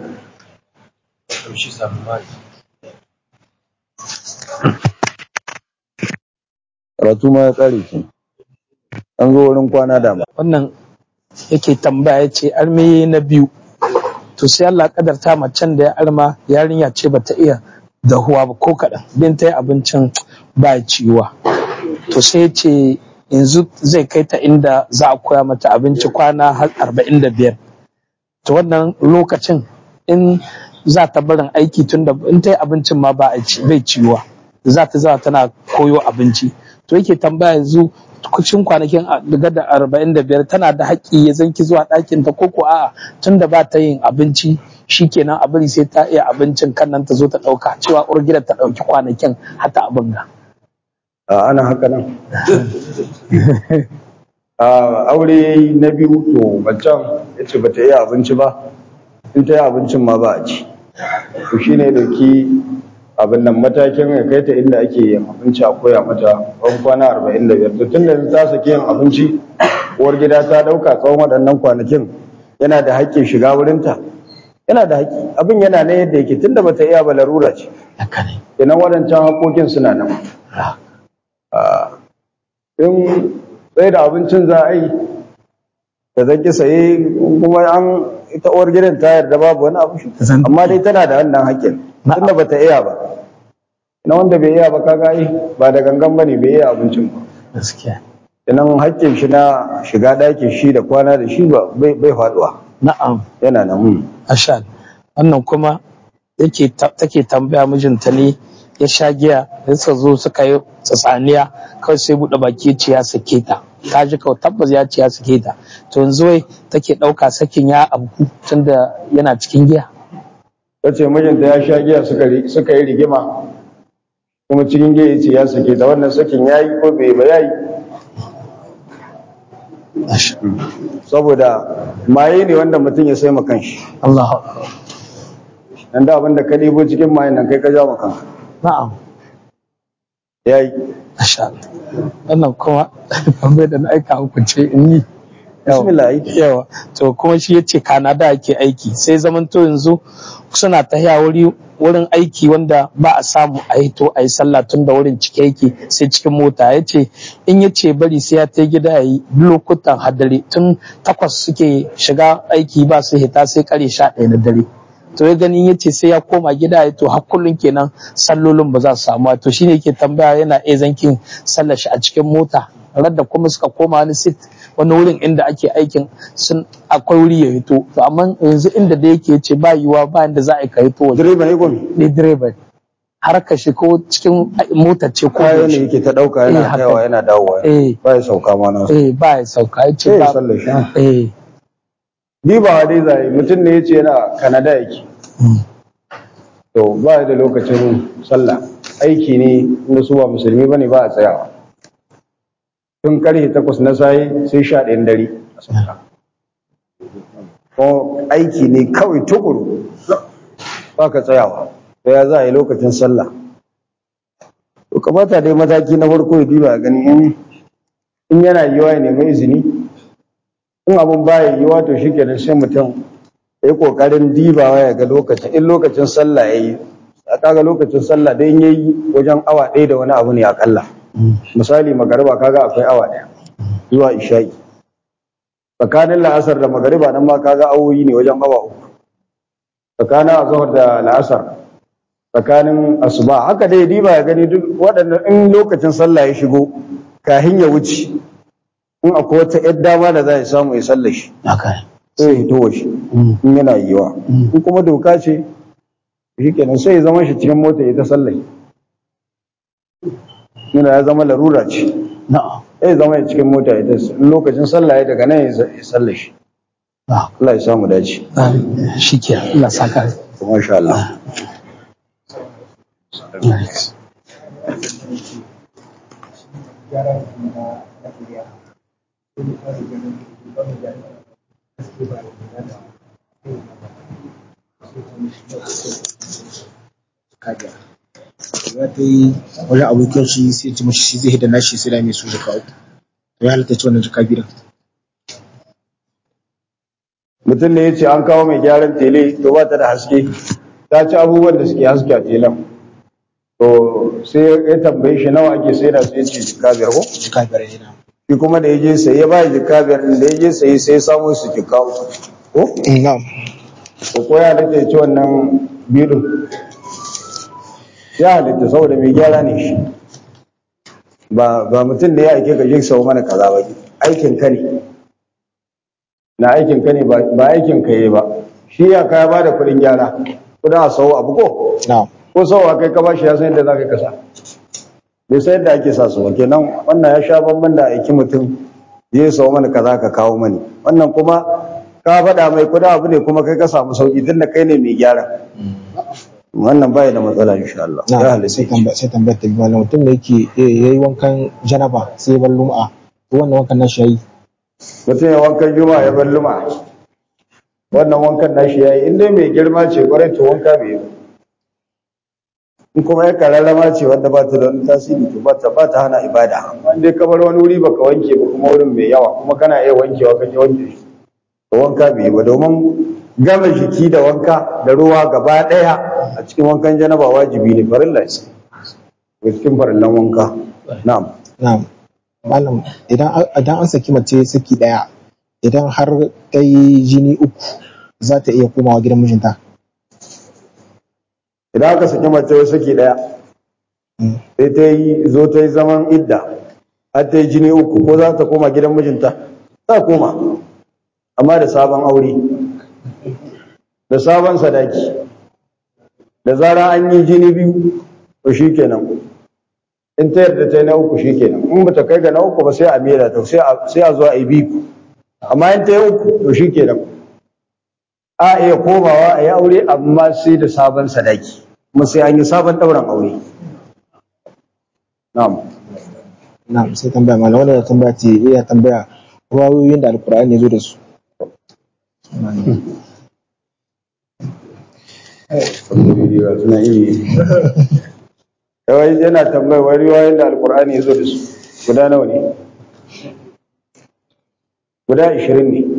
karatu ma ya kare ki an zo wurin kwana dama wannan yake tambaya ce arme na biyu to sai Allah kadarta macen da ya arma yarinya ce bata iya dahuwa ba ko kaɗan bin ta yi abincin ba ciwa to sai ce yanzu zai kai ta inda za a koya mata abinci kwana har arba'in da biyar to wannan lokacin in za ta barin aiki tun da in ta yi abincin ma ba bai ciwa za ta za tana koyo abinci to yake tambaya yanzu cikin kwanakin daga da arba'in da biyar tana da haƙƙi ya zanki zuwa ɗakin ta koko a'a tun da ba ta yin abinci shikenan a bari sai ta iya abincin kan nan ta zo ta ɗauka cewa uwar gidan ta ɗauki kwanakin hata abin ga a ana haka nan a aure na biyu to macen ya ce bata iya abinci ba in ta yi abincin ma ba a ci to shi ne dauki abin nan matakin ya kai ta inda ake yin abinci a koya mata tsawon kwana arba'in da biyar to tun da ta sake yin abinci uwar gida ta ɗauka tsawon waɗannan kwanakin yana da haƙƙin shiga wurinta yana da haƙƙi abin yana nan yadda yake tunda bata iya ba larura ce haka ne kenan waɗancan haƙoƙin suna nan in sai da abincin za a yi da zaki saye kuma an ita uwar gidan ta yarda babu wani abu shi Zan- amma dai tana da wannan haƙƙin Na'am. tunda bata iya ba na wanda bai iya ba kaga ai ba da gangan bane bai iya abincin ba gaskiya kenan haƙƙin shi na shiga ɗakin shi da kwana da shi ba bai bai faduwa na'am yana nan hmm. ashal wannan kuma yake ta- take tambaya mijinta ne ya sha giya da suka zo suka yi tsatsaniya kawai sai buɗe baki ya ce ya sake ta ta ji kawai tabbas ya ce ya sake ta to yanzu wai take ɗauka sakin ya abu tunda yana cikin giya ta ce mijinta ya sha giya suka ri- suka yi rigima kuma cikin giya ya ce ya sake ta wannan sakin ya yi ko bai ba ya yi Ashal. saboda maye ne wanda mutum ya sai kanshi Allahu akbar. dan da abinda ka ɗibo cikin mayen nan kai ka ja kanka na'am ya yi ashal wannan kuma tambayar da na aika muku ce in yi Yawa. bismillah ai. yawa to kuma shi ya ce kanada ake aiki sai zaman to yanzu suna tahiya wuri wurin aiki wanda ba a samu a yi to a yi sallah tun da wurin cike yake sai cikin mota ya ce in ya ce bari sai ya ta gida ya yi lokutan hadari tun takwas suke shiga aiki ba su hita sai kare sha ɗaya na dare to ya ganin ya ce sai ya koma gida ya to har kullum kenan sallolin ba za su samu to shine yake tambaya yana iya zankin sallar shi a cikin mota radda kuma suka koma wani sit wani wurin inda ake aikin sun akwai wuri ya hito to amma yanzu inda da yake ce ba yiwa ba inda za a yi ka hito waje direba ne gomi ne direba har ka shi ko cikin motar ce ko kayan ne yaushe. yake ta ɗauka Eh, yana haka. kaiwa yana dawowa eh ba ya sauka ma nasu eh ba ya sauka ya ce sai ya ba sallar shi eh ni ba dai zai mutum ne ya ce yana kanada yake mm, to ba da lokacin sallah aiki ne inda su ba musulmi bane ba a tsayawa tun karfe takwas na sayi sai sha ɗayan dare a sauka ko aiki ne kawai tukuru ba ka tsayawa to ya za a yi lokacin sallah to kamata dai mataki na farko ya diba gani in in yana yiwa ya nemi izini in abun baya yiwa to shikenan sai mutum ya yi kokarin dibawa ya ga lokacin in lokacin sallah ya yi a kaga lokacin sallah dai in ya yi wajen awa ɗaya da wani abu ne akalla mm, misali magariba kaga akwai awa ɗaya zuwa isha'i tsakanin la'asar da magariba nan ma kaga awoyi ne wajen awa uku tsakanin azhar da la'asar tsakanin asuba haka dai diba ya gani duk waɗannan in lokacin sallah ya shigo kahin ya wuce in akwai wata yar dama da za ya samu ya sallar shi haka sai ya hito shi mm, in yana yiwa in kuma doka ce shi kenan sai ya zama shi cikin mota ya ta sallah yana ya zama larura ce na'am sai zama ya cikin mota ya tas in lokacin sallah ya daga nan ya sallah shi na'am Allah ya samu dace shi ke Allah saka kuma insha Allah kadiya za ta yi wajen abokin shi sai ci mashi shi zai hidda nashi sai da mai su jaka uku to ya halatta ci wannan jaka biyu mutum ne ya ce an kawo mai gyaran tele to ba ta da haske ta ci abubuwan da suke haske a telen to sai ya tambaye shi nawa ake sai da sai ce jika biyar ko jaka biyar ne na shi kuma da ya je sai ya ba jika biyar din da ya je sai sai ya samu su jika uku ko na'am ko ko ya halitta ya ci wannan biyu ya halitta saboda mai gyara ne shi ba ba mutum da ya aike ka je sau mana kaza ba aikin ka ne na aikin ka ne ba ba aikin ka yi ba shi ya kaya ba da kuɗin gyara kuɗin a sau abu ko na'am ko sau a kai ka ba shi ya san yadda za ka kasa bai san yadda ake sa su ba kenan wannan ya sha bamban da aiki mutum je sau mana kaza ka kawo mani wannan kuma ka faɗa mai kuɗin abu ne kuma kai ka samu sauƙi tunda kai ne mai gyara wannan bai da matsala insha Allah ya na halitta sai tambaya sai tambaya ta biyu malam mutum da yake eh, yayi wankan janaba sai ya bar lum'a to wannan wankan nashi yayi mutum ya wankan juma'a ya bar luma wannan wankan nashi yayi in dai mai girma ce kwarai to wanka bai yi ba. in kuma ya kararrama ce wanda ba ta da wani tasiri to ba ta ba ta hana ibada amma in dai ka bar wani wuri baka wanke ba kuma wurin mai yawa kuma kana iya wankewa ka je wanke shi to wanka bai yi ba domin gama jiki da wanka da ruwa gaba daya a cikin wankan janaba wajibi ne farilla ce daga cikin farillan wanka na'am na'am malam idan an- idan an saki mace saki daya idan har ta yi jini uku za ta iya komawa gidan mijinta idan aka saki mace wai saki daya Mm. sai ta yi zo ta yi zaman idda har ta yi jini uku ko za ta koma gidan mijinta za ta koma amma da sabon aure da sabon sadaki da zara an yi jini biyu to shi kenan in ta yarda ta yi na uku shi kenan in ba ta kai ga na uku ba sai a mera ta sai a sai a zo a yi biyu amma in ta yi uku to shi kenan a iya komawa a yi aure amma sai da sabon sadaki kuma sai an yi sabon ɗauran aure na'am na'am sai tambaya malam wannan da tambaya ce iya tambaya ruwayoyin da alkur'ani ya zo da su suna iri kawai yana tambayar wani riwayoyin da alkur'ani ya zo da su guda nawa ne guda ishirin ne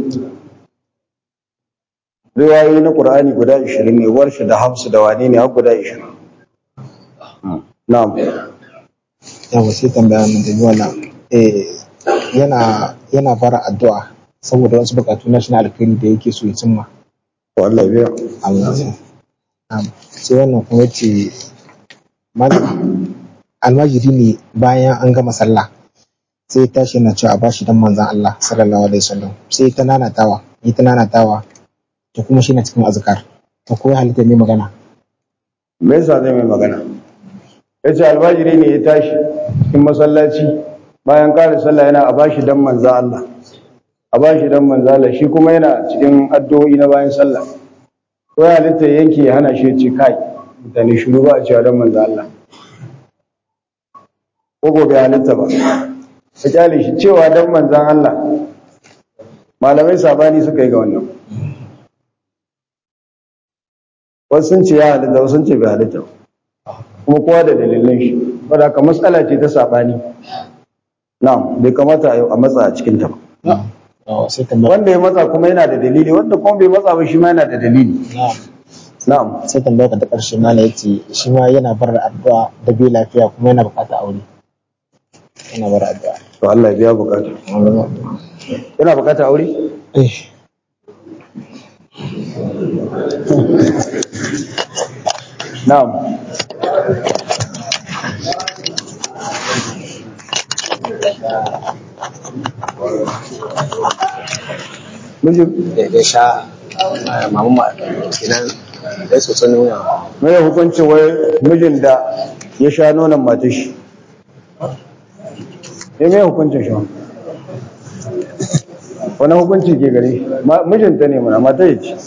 riwayoyi na ƙur'ani guda ishirin ne warshi da hamsu da wane ne har guda ishirin na'am yawa sai tambaya mun da wannan eh yana yana fara addu'a saboda wasu bukatu na shi na alkhairi da yake so ya cimma to Allah ya biya Allah ya Na'am. sai wannan kuma yace malam almajiri ne bayan an gama sallah sai ya tashi yana cewa a bashi dan manzon Allah sallallahu alaihi wasallam sai ta nanatawa yi ta nanatawa to kuma shi na cikin azkar to ko ya halitta mai magana me yasa zai mai magana ya ce albajiri ne ya tashi cikin masallaci bayan kare sallah yana a bashi dan manza Allah a bashi dan manza Allah shi kuma yana cikin addu'o'i na bayan sallah ko ya halitta ya yanke ya hana shi ya ce kai mutane shiru ba a cewa dan manza Allah ko gobe halitta ba ka kyale shi cewa dan manzan Allah malamai sabani suka yi ga wannan wasu sun ce ya halitta wasu sun ce bai halitta ba kuma kowa da dalilan shi wadda haka matsala ce ta saɓani na'am bai kamata a matsa a cikin ta ba Yawa, sai tambaya wanda ya matsa kuma yana da dalili wanda kuma bai matsa ba shi ma yana da dalili na'am na'am sai tambaya ka ta ƙarshe mana ya ce shi ma yana bar addu'a da bai lafiya kuma yana buƙatar aure yana bar addu'a to Allah ya biya bukata yana bukata aure eh na'am mijin da ya sha mamu ma kenan da ya soso nuna mai hukuncin wai mijin da ya sha nonon matar shi ya mai hukuncin shi wani hukunci ke gare shi Ma- mijinta ne mana mata ya ce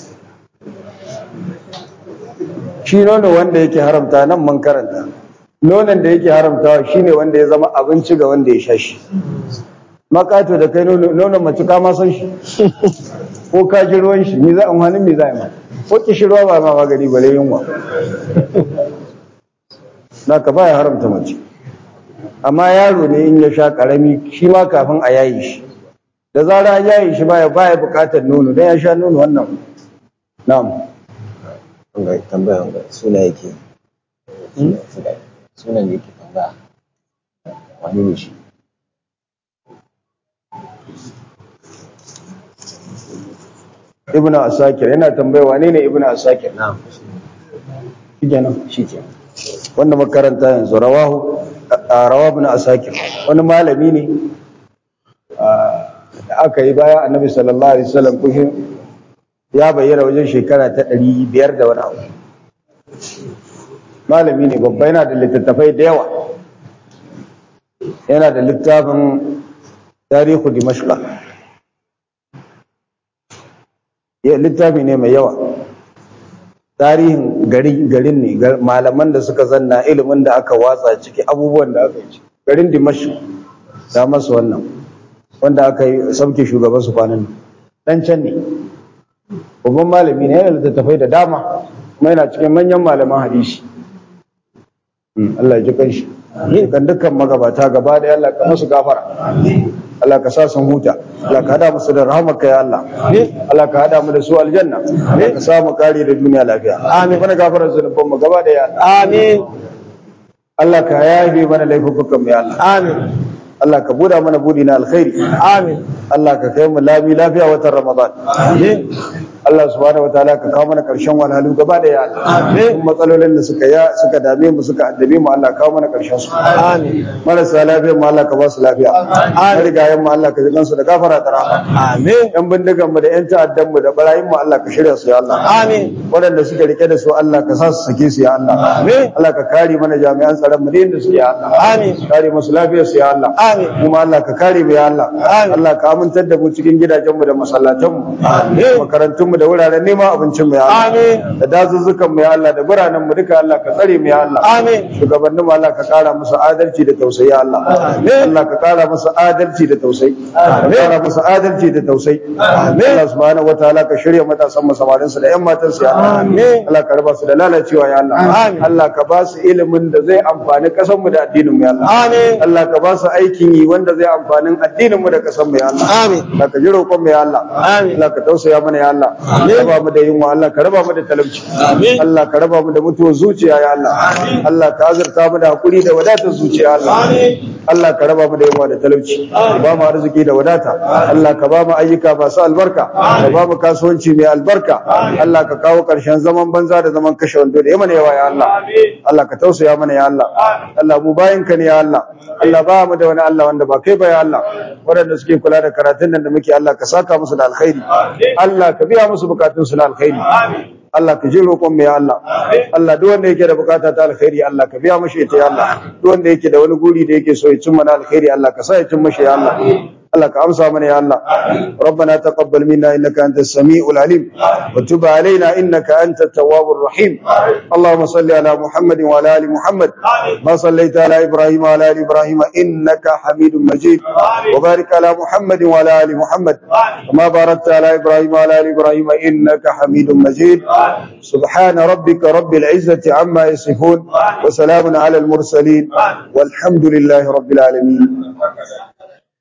shi nono wanda yake haramta nan man karanta nonon da yake haramtawa shine wanda ya zama abinci ga wanda ya sha shi makato da kai nono nonon mace ka ma san shi ko ka ji ruwan shi ni za a wani me za a yi ma ko kishirwa ba ma magani bare yunwa na ka baya haramta mace amma yaro ne in ya sha karami shi ma kafin a yayi shi da zara an yayi shi baya baya bukatar nono dan ya sha nono wannan na'am wanga tambaya wanga suna yake sunan yake tambaya wani ne shi ibnu asakir yana tambaya wane ne ibnu asakir na'am shi kenan shi ke wanda makaranta yanzu rawahu a rawa ibn asakir wani malami ne da aka yi bayan annabi sallallahu alaihi wasallam kushin ya bayyana wajen shekara ta ɗari biyar da wani abu malami ne babba yana da littattafai da yawa yana da littafin tarihu dimashqa ya littafi ne mai yawa tarihin garin garin ne gar- malaman da suka zanna ilimin da aka watsa ciki abubuwan da aka yi garin Dimashq da masa wannan wanda aka yi sauke shugaban su kwanan nan dan can ne babban malami ne yana da littattafai da dama kuma yana cikin manyan malaman hadisi Mm, Allah ya ji kanshi kan dukkan magabata gaba da Allah ka musu gafara Allah ka sa sun huta Allah ka hada musu da rahmarka ya Allah Allah ka hada mu da su aljanna Allah ka sa mu kare da duniya lafiya amin mana gafara zunuban mu gaba da ya Allah amin Allah ka yafe mana laifukan mu ya Allah amin Allah ka buda mana budi na alkhairi amin Allah ka kai mu lami lafiya watan Ramadan amin Allah subhanahu wataala ka kawo mana karshen walhalu gaba da ya Allah amin matsalolin da suka ya suka dame mu suka addabe mu Allah ka kawo mana karshen su amin marasa lafiya mu Allah ka ba su lafiya amin rigayen mu Allah ka ji kansu da gafara da rahama amin yan bindigan mu da yan ta'addan mu da barayin mu Allah ka shirya su ya Allah amin waɗanda suka rike da su Allah ka sa su sake su ya Allah Amin. Allah ka kare mana jami'an tsaron mu da inda suke ya Allah Amin. kare musu lafiyar su ya Allah Amin. kuma Allah ka kare mu ya Allah Amin. Allah ka amintar da mu cikin gidajen mu da masallatan mu Amin. makarantun mu da wuraren neman abincin mu ya Allah Amin. da dazuzzukan mu ya Allah da biranen mu duka Allah ka tsare mu ya Allah Amin. shugabannin mu Allah ka kara musu adalci da tausayi ya Allah Amin. Allah ka kara musu adalci da tausayi ka Amin. kara musu adalci da tausayi Amin. Allah subhanahu wataala ka shirya matasan mu samarin su da ƴan matan su ya Allah Amin. Allah ka raba su da lalacewa ya Allah Amin. Allah ka ba su ilimin da zai amfani kasan mu da addinin mu ya Allah Amin. Allah ka ba su aikin yi wanda zai amfani addinin mu da kasan mu ya Allah Amin. Allah ka ji roƙon mu ya Allah Amin. Allah ka tausaya mana ya Allah Amin. raba mu da yunwa Allah ka raba mu da talauci Amin. Allah ka raba mu da mutuwar zuciya ya Allah Allah ka azurta mu da hakuri da wadatar zuciya ya Allah Amin. Allah ka raba mu da yunwa da talauci ka ba mu arziki da wadata Allah ka ba mu ayyuka masu albarka ka ba mu kasuwanci mai albarka Allah ka kawo ƙarshen zaman banza da zaman kashe wando da yamana yawa ya Allah Allah ka tausaya mana ya Allah Allah mu bayin ka ne ya Allah Allah ba mu da wani Allah wanda ba kai ba ya Allah waɗanda suke kula da karatun nan da muke Allah ka saka musu da alkhairi Allah ka biya musu bukatun su na alkhairi Allah ka ji roƙon mu ya Allah Allah duk wanda yake da bukata ta alkhairi Allah ka biya mashi ita ya Allah duk wanda yake da wani guri da yake so ya cimma na alkhairi Allah ka sa ya cimma shi ya Allah Allah ka amsa mana ya Allah ربنا تقبل منا انك انت السميع العليم وتب علينا انك انت التواب الرحيم اللهم صل على محمد وعلى ال محمد ما صليت على ابراهيم وعلى ال ابراهيم انك حميد مجيد وبارك على محمد وعلى ال محمد كما باركت على ابراهيم وعلى ال ابراهيم انك حميد مجيد سبحان ربك رب العزه عما يصفون وسلام على المرسلين والحمد لله رب العالمين